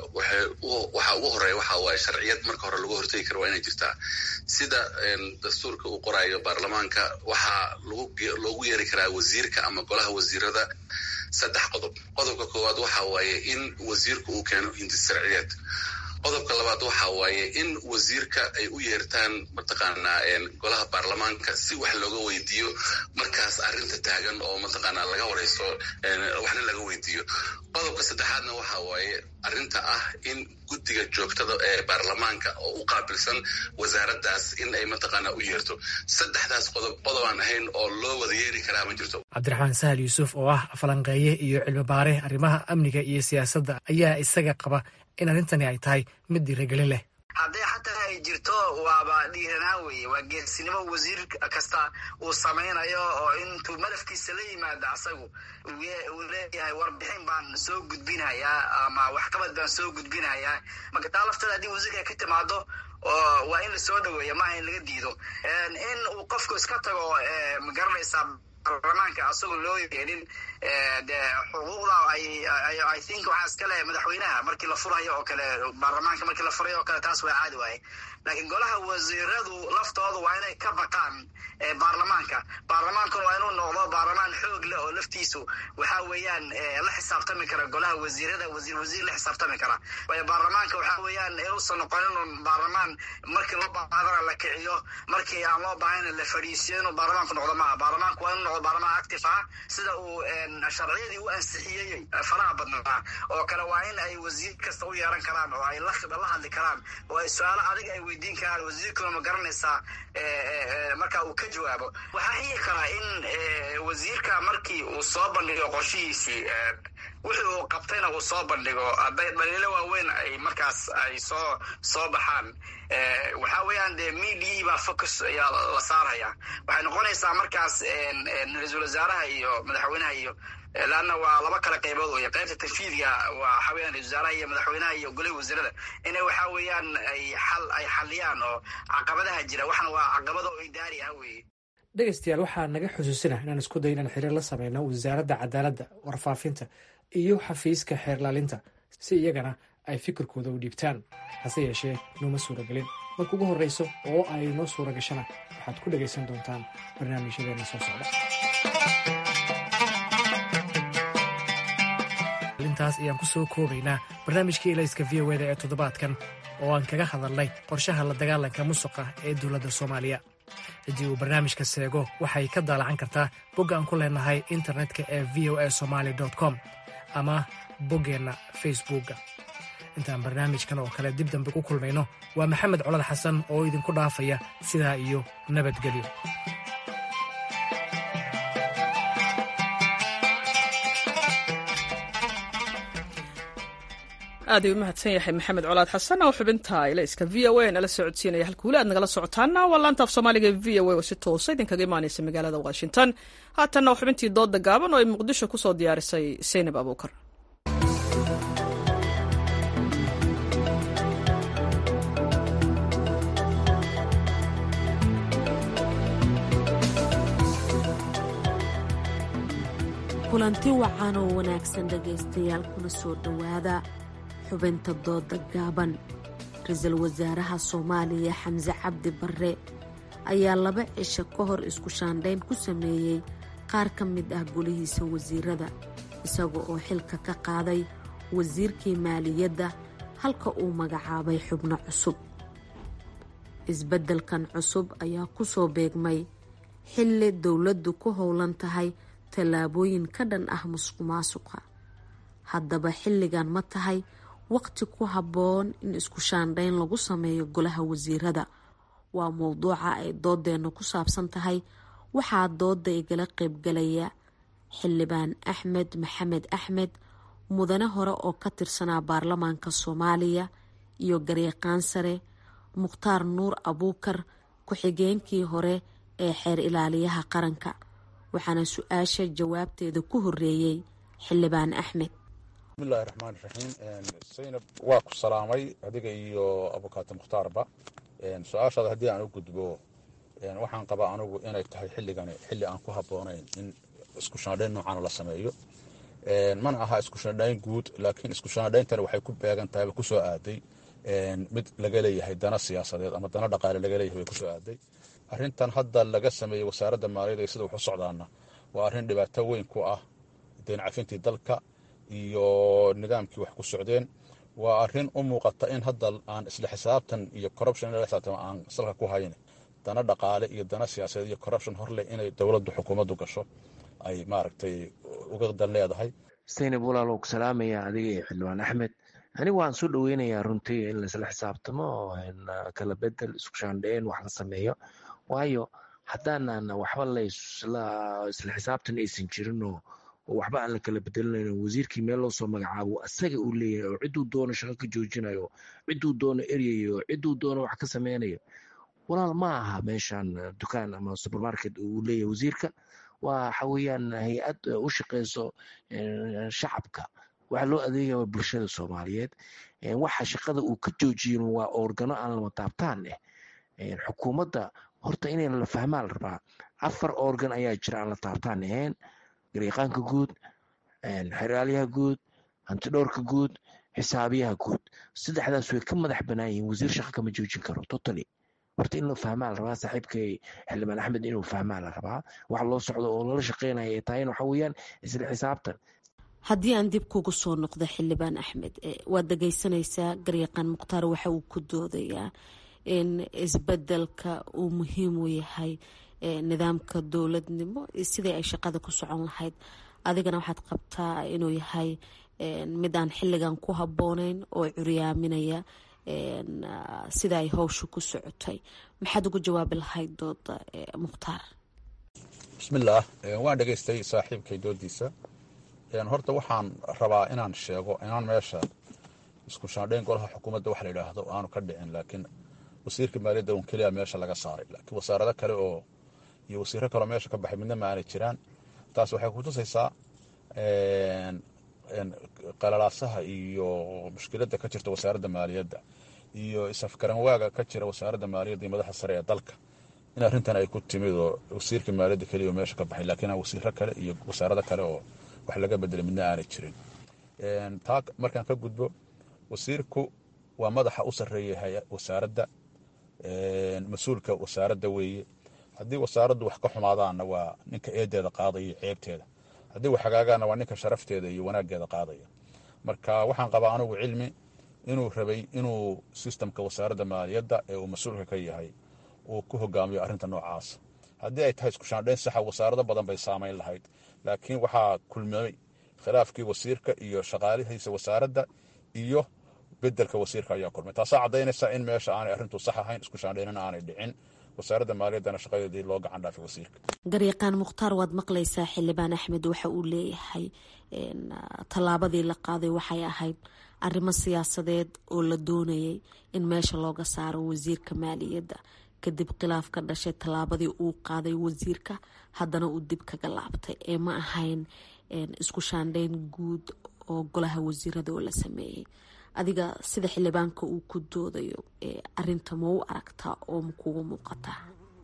waxa ugu horeeya waxa waaye sharciyad marka hore lagu hortegi karo waa inay jirtaa sida dastuurka uu qoraayo baarlamaanka waxaa loogu yeeri karaa wasiirka ama golaha wasiirada saddex qodob qodobka koowaad waxa waaye in wasiirku uu keeno hindisharciyeed qodobka labaad waxa waaye in wasiirka ay u yeertaan mataqaanaa golaha baarlamaanka si wax looga weydiiyo markaas arrinta taagan oo mataqaanaa laga wareysto waxna laga weydiiyo qodobka saddexaadna waxa waaye arrinta ah in guddiga joogtada ee baarlamaanka oo u qaabilsan wasaaraddaas in ay mataqaanaa u yeerto saddexdaas qodob qodobaan ahayn oo loo wada yeeri karaa ma jirto cabdiraxmaan sahal yuusuf oo ah falanqeeye iyo cilmi baare arrimaha amniga iyo siyaasadda ayaa isaga qaba in arrintani ay tahay mid dhiirigelin leh hadday xataa ay jirto waaba dhiiranaan weeye waa geesinimo wasiir kasta uu samaynayo oo intuu malafkiisa la yimaado asagu uu leeyahay warbixin baan soo gudbinayaa ama waxqabad baan soo gudbinayaa marka taa lafteeda haddii wasiirka ay ka timaado waa in lasoo dhaweeya maaha in laga diido in uu qofku iska tago magaranaysaa baarlamaanka asagoo loo yeelin de xuquuqda i think waxaa iskale madaxweynaha markii la furayo oo kale baarlamaanka markii la furayo oo kale taas waa caadi waaye laakiin golaha wasiiradu laftooda waa inay ka baqaan baarlamaanka baarlamaankuna waa inuu noqdo baarlamaan xoog leh oo laftiisu waxa weeyaan la xisaabtami kara golaha wasiirada wasiir wasiir la xisaabtami kara waayo baarlamaanka waxa weeyaan inuusan noqon inuu baarlamaan markii loo baahadana la kiciyo markii aan loo baahayna la fadhiisiyo inuu baarlamaanku noqdo maaha baarlamaanku waa inuu noqdo baarlamaan active ah sida uu sharciyadii u ansixiyey faraha badnaa oo kale waa in ay wasiir kasta u yeeran karaan oo ay la hadli karaan oo ay su-aalo adig ay weydiin karaan wasiirkuna ma garanaysaa marka uu ka jawaabo waxaa xigi karaa in wasiirka markii uu soo bandhigo qorshihiisii wixii uu qabtayna uu soo bandhigo hadday dhaliilo waaweyn ay markaas ay soo soo baxaan waxaa weeyaan dee mediai baa focus ayaa la saaraya waxay noqonaysaa markaas ra-iisul wasaaraha iyo madaxweynaha iyo laanna waa laba kala qaybood wey qaybta tanfiidga waa waxaa weeyaan ra-isul wasaaraha iyo madaxweynaha iyo golaha wasiirada inay waxaa weeyaan ay xal ay xaliyaan oo caqabadaha jira waxna waa caqabado oo idaari ah weeye dhegaystayaal waxaa naga xusuusina inaan isku day inaan xiriir la sameyno wasaaradda cadaaladda warfaafinta iyo xafiiska xeerlaalinta si iyagana ay fikirkooda u dhiibtaan hase yeeshee nooma suuragelin marka ugu horreyso oo ay noo suura gashana waxaad ku dhegaysan doontaan barnaamijyadeena soo socda intaas ayaan ku soo koobaynaa barnaamijkii elayska v o eda ee toddobaadkan oo aan kaga hadalnay qorshaha la dagaalanka musuqa ee dowladda soomaaliya ciddii uu barnaamijka seego waxay ka daalacan kartaa bogga aan ku leenahay internetka ee v o a somaali com ama boggeenna facebookga intaan barnaamijkan oo kale dib dambe ku kulmayno waa maxamed colad xasan oo idinku dhaafaya sidaa iyo nabadgelyo aad ay u mahadsan yahay maxamed colaad xasan oo xubinta ilayska v o a nala socodsiinaya halka weli aad nagala socotaana waa laanta af soomaaliga v o a oo si toosa idinkaga imaanaysa magaalada washington haatanna waa xubintii dooda gaaban oo ay muqdisho ku soo diyaarisay seynab abuukar kulanti wacan oo wanaagsan dhegaystayaal kuna soo dhowaada xubinta dooda gaaban ra-iisul wasaaraha soomaaliya xamse cabdi barre ayaa laba cisho ka hor isku shaandhayn ku sameeyey qaar ka mid ah golihiisa wasiirada isaga oo xilka ka qaaday wasiirkii maaliyadda halka uu magacaabay xubno cusub isbeddelkan cusub ayaa ku soo beegmay xilli dowladdu ku howlan tahay tallaabooyin ka dhan ah musuq maasuqa haddaba xilligan ma tahay waqti ku habboon in isku shaandhayn lagu sameeyo golaha wasiirada waa mowduuca ay doodeennu ku saabsan tahay waxaa dooda igala qaybgalaya xildhibaan axmed maxamed axmed mudane hore oo ka tirsanaa baarlamaanka soomaaliya iyo garyaqaan sare mukhtaar nuur abuukar ku-xigeenkii hore ee xeer ilaaliyaha qaranka waxaana su-aasha jawaabteeda ku horeeyey xildhibaan axmed bismillahi raxmaan raxiim saynab waa ku salaamay adiga iyo abukaato mukhtaarba su-aashaada haddii aan u gudbo waxaan qabaa anugu inay tahay xilligani xilli aan ku habboonayn in isku shandhayn noocaana la sameeyo mana aha isku shandhayn guud laakiin isku shandhayntani waxay ku beegan tahay ku soo aaday mid laga leeyahay dana siyaasadeed ama dana dhaqaale laga leeyahay bay kusoo aaday arrintan hadda laga sameeyey wasaaradda maaliyadda iyo sida wax u socdaana waa arrin dhibaato weyn ku ah deen cafintii dalka iyo nidaamkii wax ku socdeen waa arrin u muuqata in hadda aan isla xisaabtan iyo corruption in la xisaabtan aan salka ku hayn dana dhaqaale iyo dana siyaasadeed iyo corruption horleh inay dowladdu xukuumaddu gasho ay maaragtay uga dan leedahay saynab walaalow ku salaamaya adiga iyo xildhibaan axmed anigu waan soo dhoweynayaa runtii in laisla xisaabtamo kala bedel isku shaandheen wax la sameeyo waayo haddaanan waxba laisla xisaabtan aysan jirin oo waxba aan la kala bedelinayn wasiirkii meel loo soo magacaabo asaga uu leeyahay oo cidduu doono shaqo ka joojinayo cidduu doono eryayo cidduu doono wax ka sameynayo walaal ma aha meeshan dukaan ama supermarket uu leeyahay wasiirka waxa weeyaan hay-ad u shaqeyso shacabka waxa loo adeegaya bulshada soomaaliyeed waxa shaqada uu ka joojiyin waa organo aan lama taabtaan eh xukuumadda horta inayna la fahmaa la rabaa afar organ ayaa jira aan la taabtaan ahayn garyaqaanka guud xeraalyaha guud hantidhowrka guud xisaabiyaha guud saddexdaas way ka madax banaan yihiin wasiir shaqo kama joojin karo totally horta in la fahmaa la rabaa saaxiibkay xildhibaan axmed inuu fahmaa la rabaa wax loo socdo oo lala shaqeynaya ay tahay waxa weeyaan isla xisaabtan haddii aan dib kugu soo noqdo xildhibaan axmed waad dhageysanaysaa garyaqaan mukhtaar waxa uu ku doodayaa in isbedelka uu muhiim u yahay nidaamka dowladnimo sidii ay shaqada ku socon lahayd adigana waxaad qabtaa inuu yahay mid aan xilligan ku habbooneyn oo curyaaminaya sida ay howsha ku socotay maxaad ugu jawaabi lahayd dooda mukhtaar bismillaah waan dhegaystay saaxiibkay doodiisa horta waxaan rabaa inaan sheego inaan meesha isku shaandhayn golaha xukuumadda wax la yidhaahdo aanu ka dhicin laakiin wasiirka maaliyadda un keliya meesha laga saaray laakiin wasaarado kale oo iyo wasiiro kaleo meesha ka baxay midna ma aanay jiraan taas waxay kutusaysaa qalalaasaha iyo mushkiladda ka jirta wasaaradda maaliyadda iyo isafgaranwaaga ka jira wasaaradda maaliyadda iyo madaxa sare ee dalka in arrintan ay ku timid oo wasiirka maaliyadda keliya oo meesha ka baxay laakiin wasiiro kale iyo wasaarado kale oo wax laga bedelay midna aanay jirin taa markaan ka gudbo wasiirku waa madaxa u sarreeya wasaaradda mas-uulka wasaaradda weeye haddii wasaaraddu wax ka xumaadaanna waa ninka eedeeda qaadaya iyo ceebteeda haddii wax hagaagaanna waa ninka sharafteeda iyo wanaaggeeda qaadaya marka waxaan qabaa anugu cilmi inuu rabay inuu sistamka wasaaradda maaliyadda ee uu mas-uulka ka yahay uu ku hogaamiyo arrinta noocaas haddii ay tahay isku shaandhayn saxa wasaarado badan bay saamayn lahayd laakiin waxaa kulmamay khilaafkii wasiirka iyo shaqaalihiisa wasaaradda iyo bedelka wasiirka ayaa kulmay taasaa caddaynaysa in meesha aanay arrintu sax ahayn isku shaandhaynana aanay dhicin wasaaradda maaliyaddana shaqadeedii loo gacan dhaafay wasiirka garyaqaan mukhtaar waad maqlaysaa xildhibaan axmed waxa uu leeyahay tallaabadii la qaaday waxay ahayd arrimo siyaasadeed oo la doonayay in meesha looga saaro wasiirka maaliyadda kadib khilaaf ka dhashay tallaabadii uu qaaday wasiirka haddana uu dib kaga laabtay ee ma ahayn isku shaandhayn guud oo golaha wasiirada oo la sameeyey adiga sida xildhibaanka uu ku doodayo arinta ma u aragtaa oo ma kugu muuqataa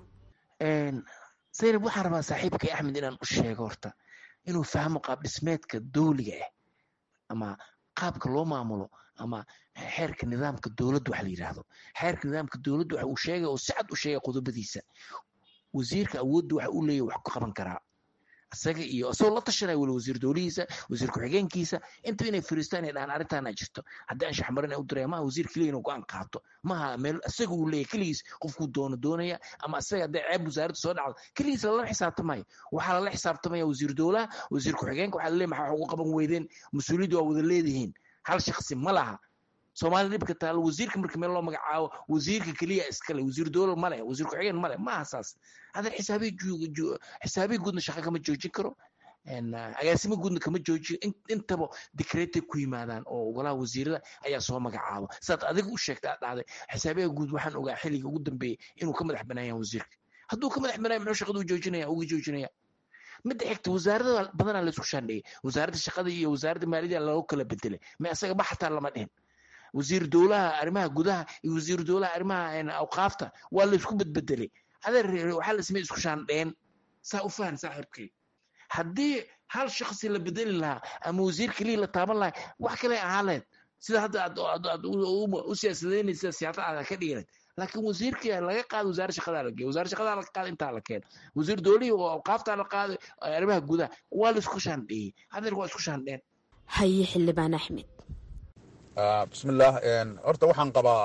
zaynab waxaan rabaa saaxiibkay axmed inaan u sheego horta inuu fahmo qaab dhismeedka dowliga ah ama qaabka loo maamulo ama xeerka nidaamka dowladda wax la yidhaahdo xeerka nidaamka dowladda waxa uu sheegay oo si cad u sheegay qodobadiisa wasiirka awoodda waxa uu leeyahy wax ku qaban karaa isaga iyo isagoo la tashanaya weli wasiir dowlihiisa wasiir ku-xigeenkiisa inta inay fariistaan ay dhahaan arrintaana jirto haddii aan shaxmarin u diraya maha wasiir keliya inuu go-aan qaato maha meel isaga uu leeyahy keligiis qofkuu doono doonaya ama isaga hadday ceeb wasaaradda soo dhacdo keligiis lala xisaabtamayo waxaa lala xisaabtamaya wasiir dowlaha wasiir ku-xigeenka waxaa laleeyahy maxaa wax ugu qaban weydeen mas-uuliyadda waa wada leedihiin hal shaksi ma laha soomaalida dhibka taalo wasiirka marka meel loo magacaabo wasiirka keliya iskale wasiir dowlad male wasiir ku-xigeen male maaha saas hadan xisaabiya xisaabiya guudna shaqa kama joojin karo agaasimo guudna kama joojiyo intaba dikreetay ku yimaadaan oo golaha wasiirada ayaa soo magacaabo sidaad adiga u sheegta aad dhahday xisaabiyaha guud waxaan ogaa xilliga ugu dambeeyey inuu ka madax banaan yahay wasiirka hadduu ka madax banaan muxuu shaqadu joojinaya uga joojinaya midda xigta wasaarada badanaa laisku shaandhigay wasaaradda shaqada iyo wasaaradda maaliyadda lagu kala bedelay ma isaga ma xataa lama dhihin wasiir dowlaha arrimaha gudaha iyo wasiir dowlaha arrimaha awqaafta waa laisku bedbedelay adeer waxaa la sameeyey isku shaandheen saa u fahan saaxiibkay haddii hal shakhsi la bedeli lahaa ama wasiir keliya la taaban lahaa wax kale ahaan lahayd sida hadda aad u siyaasadeynaysa siyaasad aad ka dhiganeed laakiin wasiirkii laga qaado wasaare shaqadaa la geey wasaare shaqadaa la qaado intaa la keeno wasiir dowlihii oo awqaaftaa la qaaday arrimaha gudaha waa la isku shaandheeyey hadeer waa isku shaandheen haye xildhibaan axmed bismillaah horta waxaan qabaa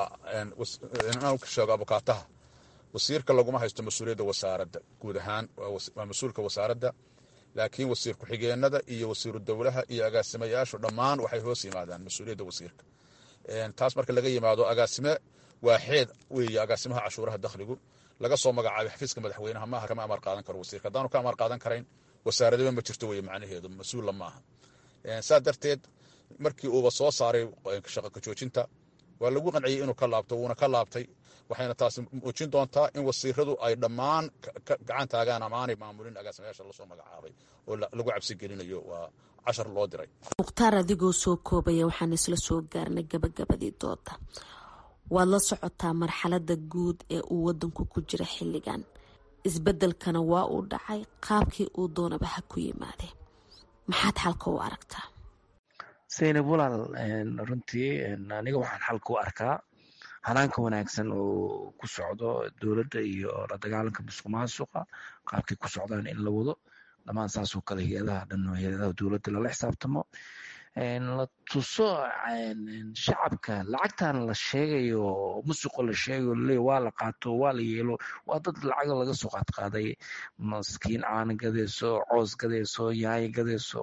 inaan ka sheego abukaataha wasiirka laguma haysto mas-uuliyadda wasaaradda guud ahaan waa mas-uulka wasaaradda laakiin wasiir ku-xigeenada iyo wasiiru dowlaha iyo agaasimayaashu dhammaan waxay hoos yimaadaan mas-uuliyadda wasiirka taas marka laga yimaado agaasime waa xeed weeye agaasimaha cashuuraha dakhligu laga soo magacaabay xafiiska madaxweynaha maaha kama amar qaadan karo wasiirka haddaanu ka amar qaadan karayn wasaaradaba ma jirto weye macnaheedu mas-uulla maaha saa darteed markii uuba soo saaray shaqa kajoojinta waa lagu qanciyey inuu ka laabto wuuna ka laabtay waxayna taasi muujin doontaa in wasiiradu ay dhammaan gacan taagaan ama aanay maamulin agaasimayaasha lasoo magacaabay oo lagu cabsi gelinayo waa cashar loo diray mukhtaar adigoo soo koobaya waxaan isla soo gaarnay gabagabadii dooda waad la socotaa marxalada guud ee uu wadanku ku jira xilligan isbedelkana waa uu dhacay qaabkii uu doonaba ha ku yimaadee maxaad xalka u aragtaa saynab walaal runtii aniga waxaan xalka u arkaa hanaanka wanaagsan oo ku socdo dowladda iyo la dagaalanka musuq maasuqa qaabkay ku socdaan in la wado dhammaan saasoo kale hay-adaha dhan hay-adaha dowladda lala xisaabtamo la tuso shacabka lacagtan la sheegayo musuqa la sheegayo laleey waa la qaato waa la yeelo waa dad lacaga laga soo qaadqaaday maskiin caana gadayso coos gadayso yaayo gadayso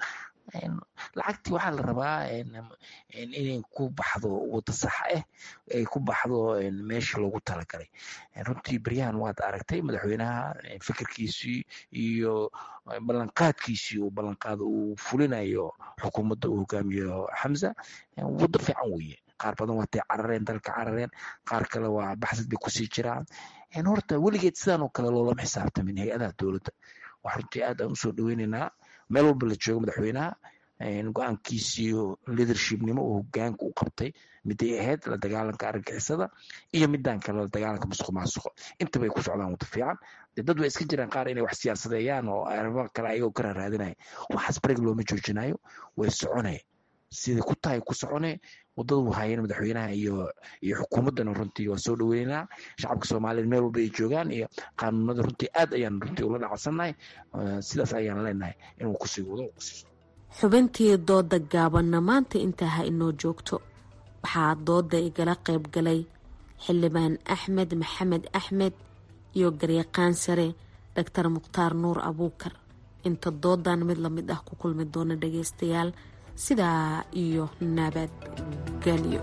lacagtii waxaa la rabaa inay ku baxdo wada sax ah ay ku baxdo meeshii loogu talagalay runtii beryahan waad aragtay madaxweynaha fikirkiisii iyo ballanqaadkiisii uu ballanqaado uu fulinayo xukuumadda uu hogaamiyo xamza waddo fiican weeye qaar badan waatay carareen dalka carareen qaar kale waa baxsad bay kusii jiraan horta weligeed sidaan oo kale loolama xisaabtamin hay-adaha dowladda wax runtii aad aan usoo dhaweynaynaa meel walba la joogo madaxweynaha go-aankiisii leadershipnimo uu hogaanka u qabtay miday ahayd la dagaalanka argagixisada iyo midaan kale la dagaalanka musuq maasuqo intaba ay ku socdaan wada fiican dee dad way iska jiraan qaar inay wax siyaasadeeyaan oo arrimo kale ayagoo ka raaraadinaya waxaas bareg looma joojinayo way soconaya siday ku tahay ku socone wadadu haayeen madaxweynaha iyo iyo xukuumaddana runtii waa soo dhaweynaynaa shacabka soomaaliyeed meel walba ay joogaan iyo qaanuunada runtii aad ayaan runtii ula dhacsannahay sidaas ayaan leenahay inuu kusii wado kusii xubintii dooda gaabanna maanta intaa ha inoo joogto waxaa dooda igala qayb galay xildhibaan axmed maxamed axmed iyo garyaqaan sare doctor mukhtaar nuur abuukar inta doodan mid lamid ah ku kulmi doona dhageystayaal sidaa iyo nabadgelyo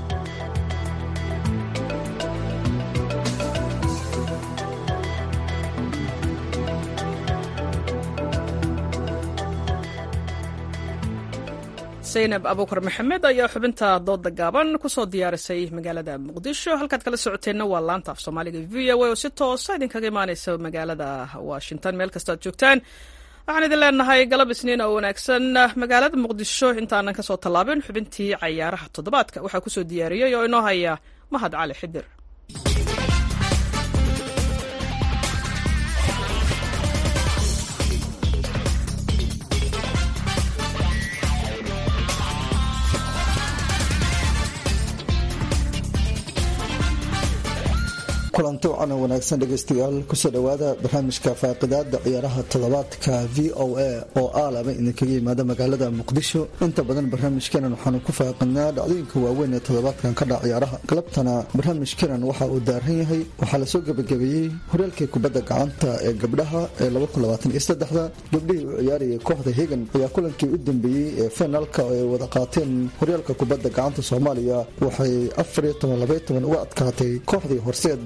saynab abuukar maxamed ayaa xubinta dooda gaaban kusoo diyaarisay magaalada muqdisho halkaad kala socoteenna waa laanta af soomaaliga v o a oo si toosa idinkaga imaaneysa magaalada washington meel kastoo aad joogtaan waxaan idin leenahay galab isniin oo wanaagsan magaalada muqdisho intaanan kasoo tallaabin xubintii cayaaraha toddobaadka waxaa kusoo diyaariyey oo inoo haya mahad cali xidir kulanti wacan oo wanaagsan dhegaystayaal kusoo dhowaada barnaamijka faaqidaada ciyaaraha toddobaadka v o a oo aalaba idinkaga yimaada magaalada muqdisho inta badan barnaamijkeenan waxaanu ku faaqidnaa dhacdooyinka waaweyn ee toddobaadkan ka dhac ciyaaraha galabtana barnaamijkeenan waxa uu daaran yahay waxaa lasoo gebagabeeyey horyaalkii kubadda gacanta ee gabdhaha ee gabdhihii u ciyaarayay kooxda hegan ayaa kulankii u dambeeyey ee finaalka ay wada qaateen horyaalka kubadda gacanta soomaaliya waxay uga adkaatay kooxdii horseed oo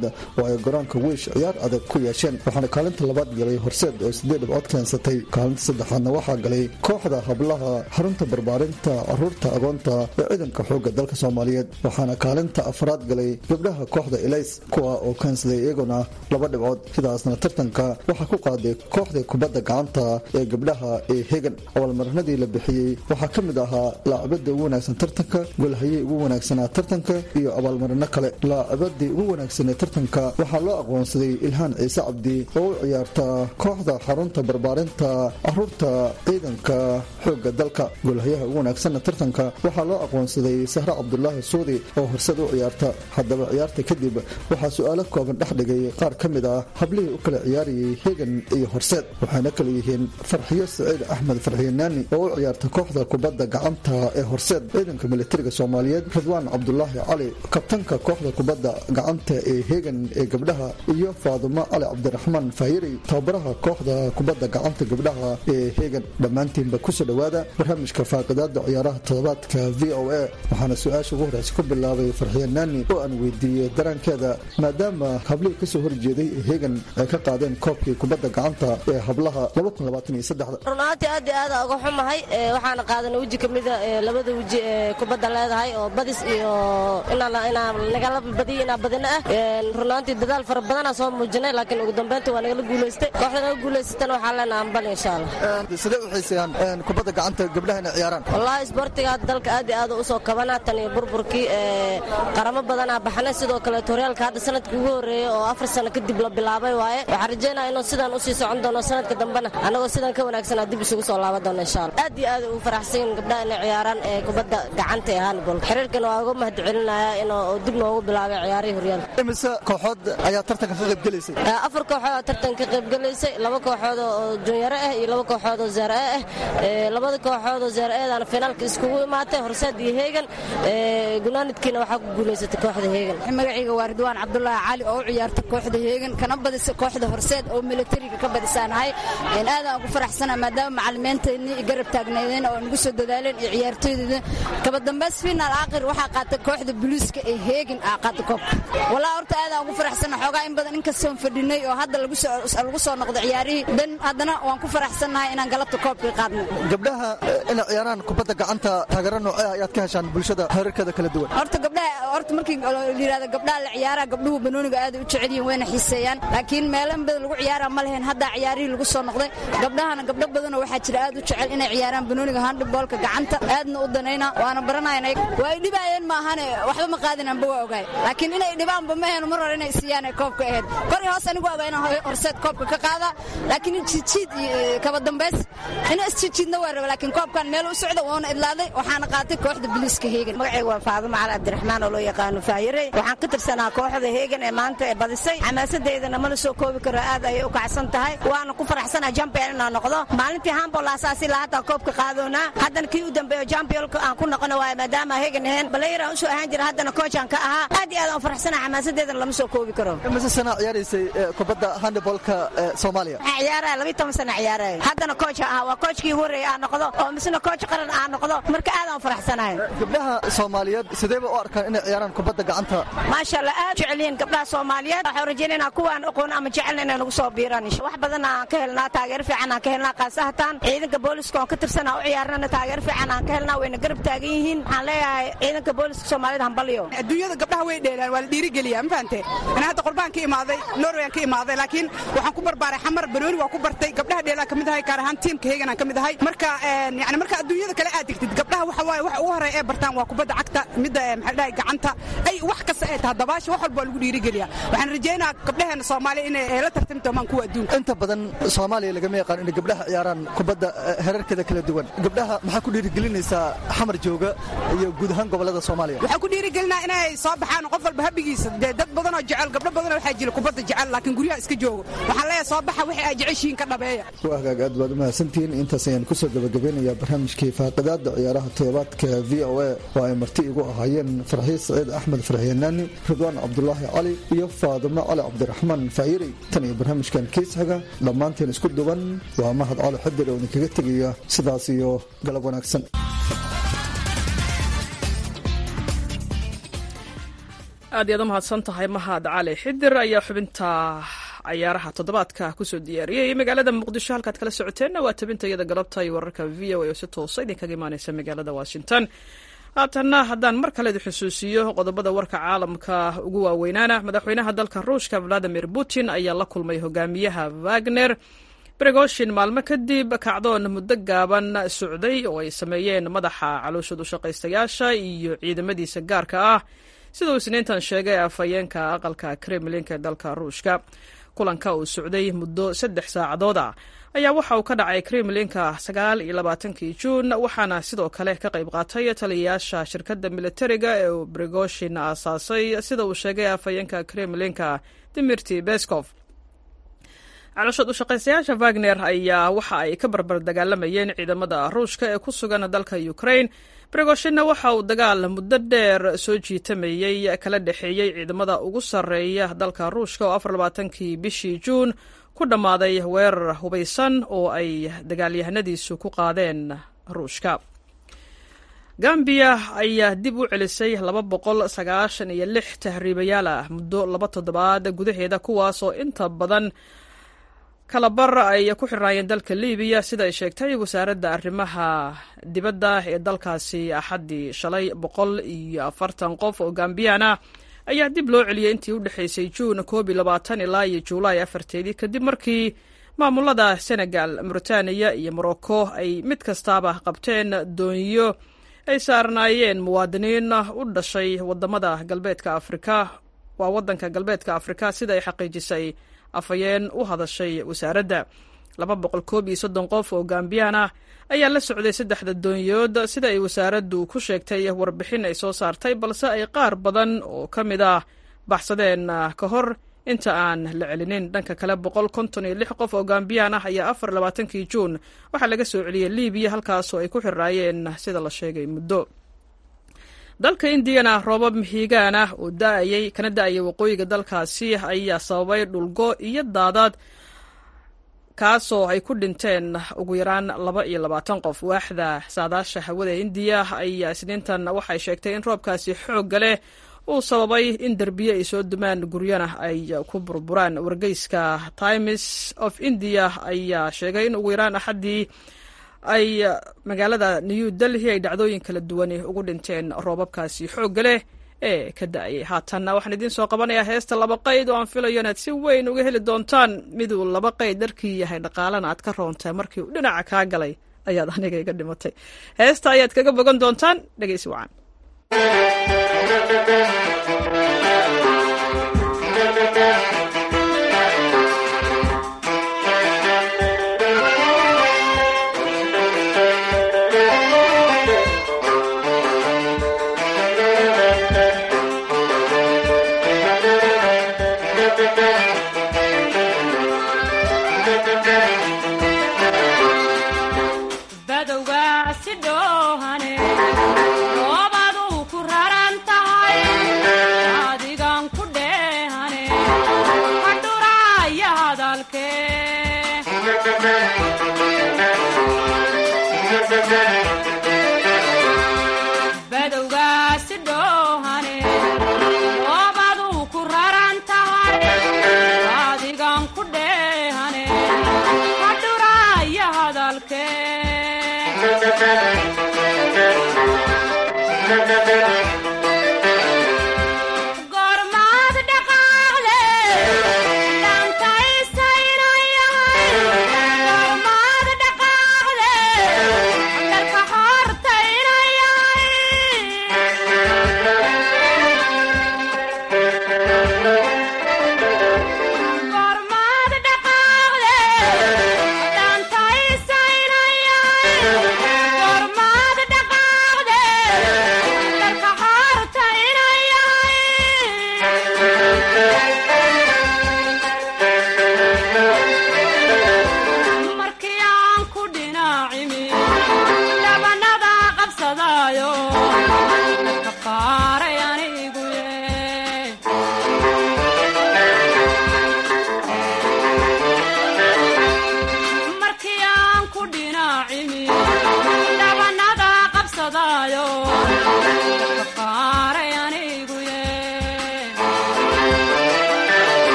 oo ay garoonka wiish ciyaar adag ku yeesheen waxaana kaalinta labaad galay horseed oo sideed dhibcood keensatay kaalinta saddexaadna waxaa galay kooxda hablaha xarunta barbaarinta caruurta agoonta ee ciidanka xoogga dalka soomaaliyeed waxaana kaalinta afraad galay gabdhaha kooxda elays kuwa oo keensaday iyaguna laba dhibcood sidaasna tartanka waxaa ku qaaday kooxda kubadda gacanta ee gabdhaha ee hegan abaalmarinadii la bixiyey waxaa ka mid ahaa laacibada ugu wanaagsan tartanka golhayey ugu wanaagsanaa tartanka iyo abaalmarino kale laacibadii ugu wanaagsanee tartanka waxaa loo aqoonsaday ilhaan ciise cabdi oo u ciyaarta kooxda xarunta barbaarinta caruurta ciidanka xoogga dalka golhayaha ugu wanaagsanna tartanka waxaa loo aqoonsaday sahre cabdulaahi suudi oo horseed u ciyaarta haddaba ciyaarta kadib waxaa su-aalo kooban dhex dhigay qaar ka mid ah hablihii u kala ciyaarayay hegan iyo horseed waxayna kala yihiin farxiyo saciid axmed farxiyo naani oo u ciyaarta kooxda kubadda gacanta ee horseed ciidanka militariga soomaaliyeed ridwaan cabdulaahi cali kabtanka kooxda kubadda gacanta ee hegan ee gabdhaha iyo faadumo cali cabdiraxmaan faayiri tababaraha kooxda kubadda gacanta gabdhaha ee hegan dhammaantiinba kusoo dhowaada barnaamijka faaqidaada ciyaaraha toddobaadka v o a waxaana su-aasha ugu horeysa ku bilaabay farxiyo naani oo aan weydiiyey daraankeeda maadaama hablihii kasoo horjeeday ee hegan ay ka qaadeen koobkii kubadda gacanta ee hablaha runaantii aad iyo aada uga xumahay waxaana qaadanay weji ka mida labada weji ee kubadda leedahay oo badis iyo nagala badiyo inaa badina ah runaantii dadaal fara badanaa soo muujinay laakiin ugu dambeynta waa nagala guulaystay kooxda naga guulaysatana waxaa leenaha ambal insha allah sidee u xiiseeyaan kubadda gacanta gabdhaha inay ciyaaraan wallaahi isboortiga dalka aad iyo aad u soo kabana tan iyo burburkii qaramo badanaa baxnay sidoo kaleeto horyaalka hadda sanadkii ugu horreeyey oo afar sano kadib la bilaabay waaye waxaan rajeynaya inuu sidaan usii socon doono sanadka dambena anagoo sidan ka wanaagsanaa dib isugu soo laaban doono insha allah aad iyo aad ugu faraxsan gabdhaha inay ciyaaraan ee kubadda gacanta ee handball xiriirkana waa uga mahad celinayaa inuu dib noogu bilaabay ciyaarihii horyaalka imise kooxood ayaa tartanka ka qaybgelaysay afar kooxood oo tartanka ka qaybgelaysay laba kooxood oo junyaro ah iyo laba kooxood oo zaara ah labada kooxood oo zaara-eedana finaalka iskugu imaatay horseed iyo heegan gunaanidkiina waxaa ku guulaysatay kooxda heegan magacayga waa ridwaan cabdulaahi cali oo u ciyaarta kooxda heegan kana badisa kooxda horseed oo militariga ka badisaanahay aadaan ugu faraxsana maadaama macalimiinteenii garab taagnaydeen oo nagu soo dadaaleen iyo ciyaartooydeeda kaba dambays finaal aakhir waxaa qaatay kooxda buliiska ee heegan aa qaatay koobka walaa horta aadaan ugu faraxsana xoogaa in badan inkastoon fadhinay oo hadda lagu soo noqdo ciyaarihii dan haddana waan ku faraxsannahay inaan galabta koobkii qaadno gabdhaha inay ciyaaraan kubadda gacanta taageero noocee ayaad ka heshaan bulshada heerarkeeda kala duwan horta gabdhaha horta markii layidhahdo gabdhaha la ciyaara gabdhuhu banooniga aad u jecel yihiin wayna xiiseeyaan laakiin meelo in badan lagu ciyaara ma lahayn haddaa ciyaarihii lagu soo noqday gabdhahana gabdho badanoo waxaa jira aad u jecel inay ciyaaraan banooniga handboolka gacanta aadna u danayna waana baranayn waa ay dhibaayeen maahane waxba ma qaadinanba waa ogaay laakiin inay dhibaanba ma heen mar hore inay siiyaan ay koobka ahayd kori hoos anigu ogaa inaan horseed koobka ka qaada laakiin in jiidjiid kaba dambays ina isjiidjiidna waa raba laakiin koobkan meel u socda woona idlaaday waxaana qaatay kooxda biliiska heegan magacayga waa faadumo cali cabdiraxmaan oo loo yaqaano faayire waxaan ka tirsanaa kooxda heegan ee maanta ee badisay xamaasadeydana mala soo koobi karo aad ayay u kacsan tahay waana ku faraxsanaa jampion inaan noqdo maalintii hambol asaasi lahataa koobka qaadoonaa haddana kii u dambeeyo jampionka aan ku noqono waayo maadaama heegan ahayn balayiraan usoo ahaan jira haddana koocaan ka ahaa aad iyo aad aan faraxsanaa xamaasadeedana lama soo koobi karo mise sana ciyaaraysay kubadda handbolka soomaaliya waxaan ciyaaraya labiyi toban sana ciyaaraya haddana kooca ahaa waa koojkii ugu horreeyay aan noqdo oo misna kooc qaran aan noqdo marka aad aan faraxsanahay gabdhaha soomaaliyeed sideeba u arkaan inay ciyaaraan kubadda gacanta maasha allah aad jecelyihiin gabdhaha soomaaliyeed waxaan rajaynayna kuwaan aqoon ama jecelna inay nagu soo biiraan wax badan aan ka helnaa taageero fiican aan ka helnaa qaasahatan ciidanka booliska oon ka tirsanaa u ciyaarnana taageero fiican aan ka helnaa wayna garab taagan yihiin waxaan leeyahay ciidanka booliska soomaalida hambalyo adduunyada gabdhaha way dheelaan waa la dhiirigeliyaa ma fahante ana hadda qorbaan ka imaaday norway aan ka imaaday laakiin waxaan ku barbaaray xamar banooni waa ku bartay gabdhaha dheelaan ka mid ahay gaar ahaan tiimka heegan aan ka mid ahay marka yani marka adduunyada kale aad degtid gabdhaha waxa waaye waxa ugu horeeya ee bartaan waa kubadda cagta midda maxaa dhahay gacanta ay wax kasta ay tahay dabaasha wax walba waa lagu dhiirigeliyaa waxaan rajaynayaa gabdhaheena soomaaliya inay la tartami doomaan kuwa adduunka inta badan soomaaliya lagama yaqaan inay gabdhaha ciyaaraan kubadda herarkeeda kala duwan gabdhaha maxaa ku dhiirigelinaysaa xamar jooga iyo guud ahaan gobolada soomaaliya waxaa ku dhiirigelinaa inay soo baxaan qof walba habigiisa dee dad badanoo jecel gabdho badanoo waxaa jira kubadda jecel laakiin guryaha iska joogo waxaan leeyahay soo baxa wixii ay jeceshihiin ka dhabeeya waa hagaag aad baad u mahadsantihiin intaas ayaan kusoo gabagabeynayaa barnaamijkii faaqidaada ciyaaraha toddobaadka v o a oo ay marti igu ahaayeen farxiis saciid axmed farxiyanaani ridwaan cabdulaahi cali iyo faadimo cali cabdiraxmaan faayiri tan iyo barnaamijkan kiisxiga dhammaanteen isku duwan waa mahad cali xadir oo idinkaga tegaya sidaas iyo galab wanaagsan aad iyaad u mahadsan tahay mahad cali xidir ayaa xubinta cayaaraha toddobaadka kusoo diyaariyey magaalada muqdisho halkaad kala socoteenna waa tabinta iyada galabta iyo wararka v o a oo si toosa idinkaga imaaneysa magaalada washington haatanna haddaan mar kale idin xusuusiyo qodobada warka caalamka ugu waaweynaana madaxweynaha dalka ruushka valadimir putin ayaa la kulmay hogaamiyaha wagner bregoshin maalmo kadib kacdoon muddo gaaban socday oo ay sameeyeen madaxa calooshad u shaqaystayaasha iyo ciidamadiisa gaarka ah sida uu isniintan sheegay afhayeenka aqalka kremlinka ee dalka ruushka kulanka uu socday muddo saddex saacadood ah ayaa waxa uu ka dhacay kremlinka sagaal iyo labaatankii juun waxaana sidoo kale ka qayb qaatay taliyayaasha shirkadda militariga ee uu bregoshin aasaasay sida uu sheegay afhayeenka kremlinka dimirti beskov calooshad u shaqaystayaasha wagner ayaa waxa ay ka barbar dagaalamayeen ciidamada ruushka ee ku sugan dalka ukraine bregoshinna waxa uu dagaal muddo dheer soo jiitamayey kala dhexeeyey ciidamada ugu sarreeya dalka ruushka oo afar labaatankii bishii juun ku dhammaaday weerar hubaysan oo ay dagaalyahanadiisu ku qaadeen ruushka gambiya ayaa dib u celisay laba boqol sagaashan iyo lix tahriibayaal ah muddo laba toddobaad gudaheeda kuwaas oo inta badan kalabar ay ku xirnaayeen dalka libiya sida ay sheegtay wasaaradda arrimaha dibadda ee dalkaasi axaddii shalay boqol iyo afartan qof oo gambiyaan ah ayaa dib loo celiyey intii u dhexaysay juun koob iyo labaatan ilaa iyo juulaay afarteedii kadib markii maamulada senegal mauritaniya iyo morocco ay mid kastaaba qabteen dooniyo ay saarnaayeen muwaadiniin u dhashay wadamada galbeedka afrika waa wadanka galbeedka afrika sida ay xaqiijisay afhayeen u hadashay wasaaradda laba boqol koob iyo soddon qof oo gambiyaan ah ayaa la socday saddexda dooniyood sida ay wasaaraddu ku sheegtay warbixin ay soo saartay balse ay qaar badan oo ka mid ah baxsadeen ka hor inta aan la celinin dhanka kale boqol konton iyo lix qof oo gambiyaan ah ayaa afar labaatankii juun waxaa laga soo celiyey libiya halkaasoo ay ku xiraayeen sida la sheegay muddo dalka indiyana roobab mihigaan ah oo daayay kana da-ayay waqooyiga dalkaasi ayaa sababay dhulgo iyo daadad kaasoo ay ku dhinteen ugu yaraan laba iyo labaatan qof waaxda saadaasha hawada indiya ayaa isniintan waxay sheegtay in roobkaasi xoogga leh uu sababay in derbiye ay soo dumaan guryana ay ku burburaan wargeyska times of india ayaa sheegay in ugu yaraan axaddii ay magaalada new delhi ay dhacdooyin kala duwani ugu dhinteen roobabkaasi xoogga leh ee ka da-ayay haatanna waxaan idiin soo qabanayaa heesta laba qayd oo aan filayo inaad si weyn uga heli doontaan miduu laba qayd dharkii yahay dhaqaalana aad ka roontahay markii uu dhinaca kaa galay ayaad aniga iga dhimatay heesta ayaad kaga bogan doontaan dhegeysi wacan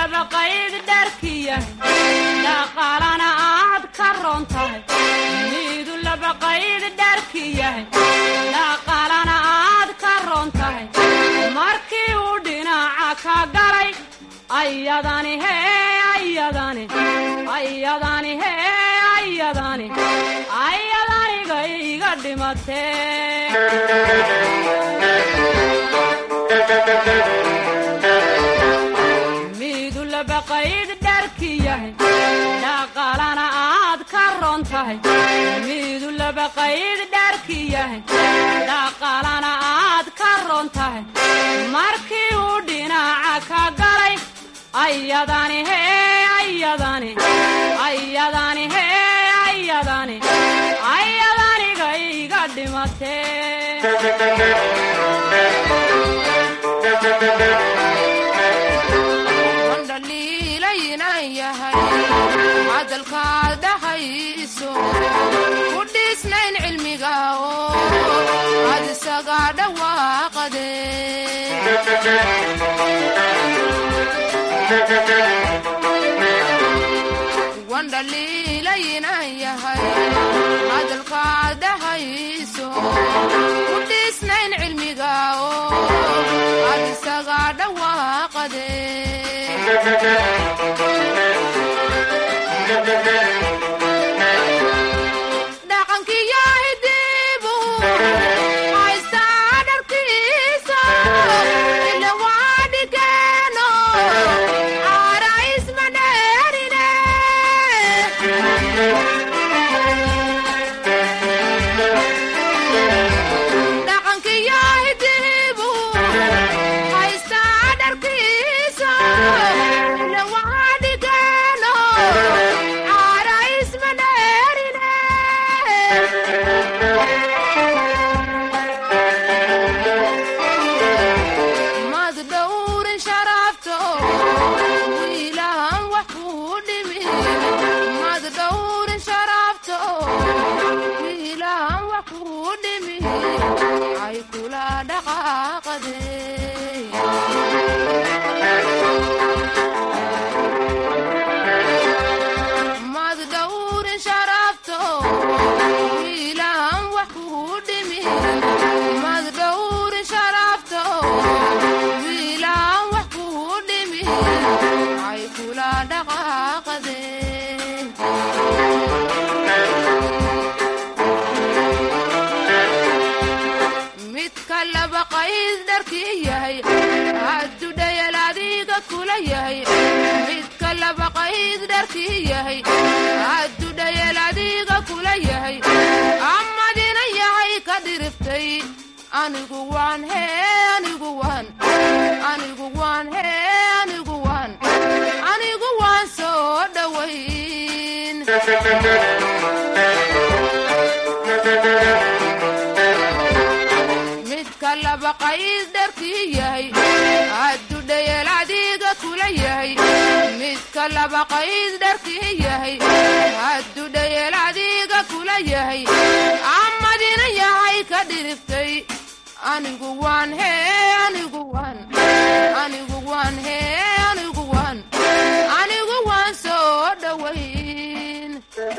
laba qayd dharkiya dhaqaalana aad ka roon tahay midu laba qayd dharkiyahay dhaqaalana aad ka roon tahay markii uu dhinaca ka galay ayadani hee ayadani ayadani hee ayadani ayadaniga iga dhimatee midu laba qayd dharkiyahay dhaqaalana aad ka roon tahay midu laba qayd dharkiyahay dhaqaalana aad ka roon tahay markii uu dhinaca ka galay ayadani hee ayadani ayadani hee ayadani ayadaniga iga dhiilaynan yahay cadalkaad dhahayso ku dhiisnayn cilmiga oo ad isaga dhawaaqade wandhaliilaynan yahay cadalkaad dhahayso ku dhiisnayn cilmiga oo ad isaga dhawaaqade dhaqankiyo hidibu haystaa dharkiisa ila waa dhigeeno caara isma dheerine dhaqankiyo hidibu haystaa dharkiisa ila waa dhigeeno caara isma dheerine mad dhowrin sharafto wiilahan wax kuu dhimi mad dhowrin sharafto wiilahan wax kuu dhimi ay kula dhaqaaqade mad dhowrin sharafto wiilahan wax kuu dhimi mad dhowrin sharafto wiilahan wax kuu dhimi ay kula dhaqaaqade midka laba qayd dharkii yahay hadduu dhayal adiga kula yahay midka laba qayd dharkii yahay hadduu dhayal adiga kula yahay amadina yahay ka dhiriftay anigu waan hee anigu waan anigu waan hee anigu waan anigu waan soo dhowayn midka laba qayd dharkii yahay hadduu dhayal adiga kula yahay midka laba qayd dharkii yahay hadduu dhayal adiga kula yahay amadina yahay ka dhiriftay anigu waan hee anigu waan anigu waan hee anigu waan anigu waan soo dhowayn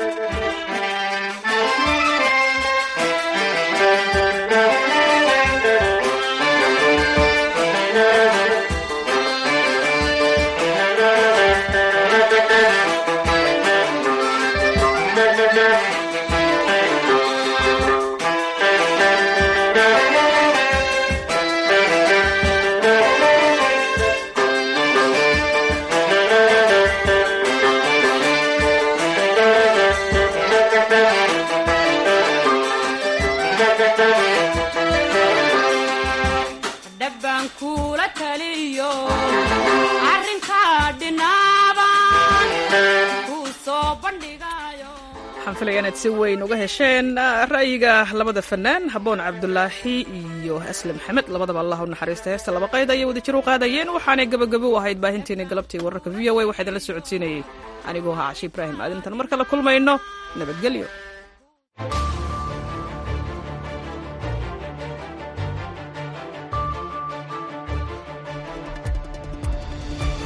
dhabbaan kuula taliyo arrinkaa dhinaaban kuu soo bandhigayo waxaan filaya inaad si weyn uga hesheen ra'yiga labada fanaan haboon cabdulaahi iyo asle maxamed labadaba allah u naxariista heesta laba qayd ayay wada jir u qaadayeen waxaanay gabagabo u ahayd baahinteeni galabtii wararka v o a waxaa idinla socodsiinayay anigoo ahaa cashi ibraahim aadintan mar kale kulmayno nabadgelyo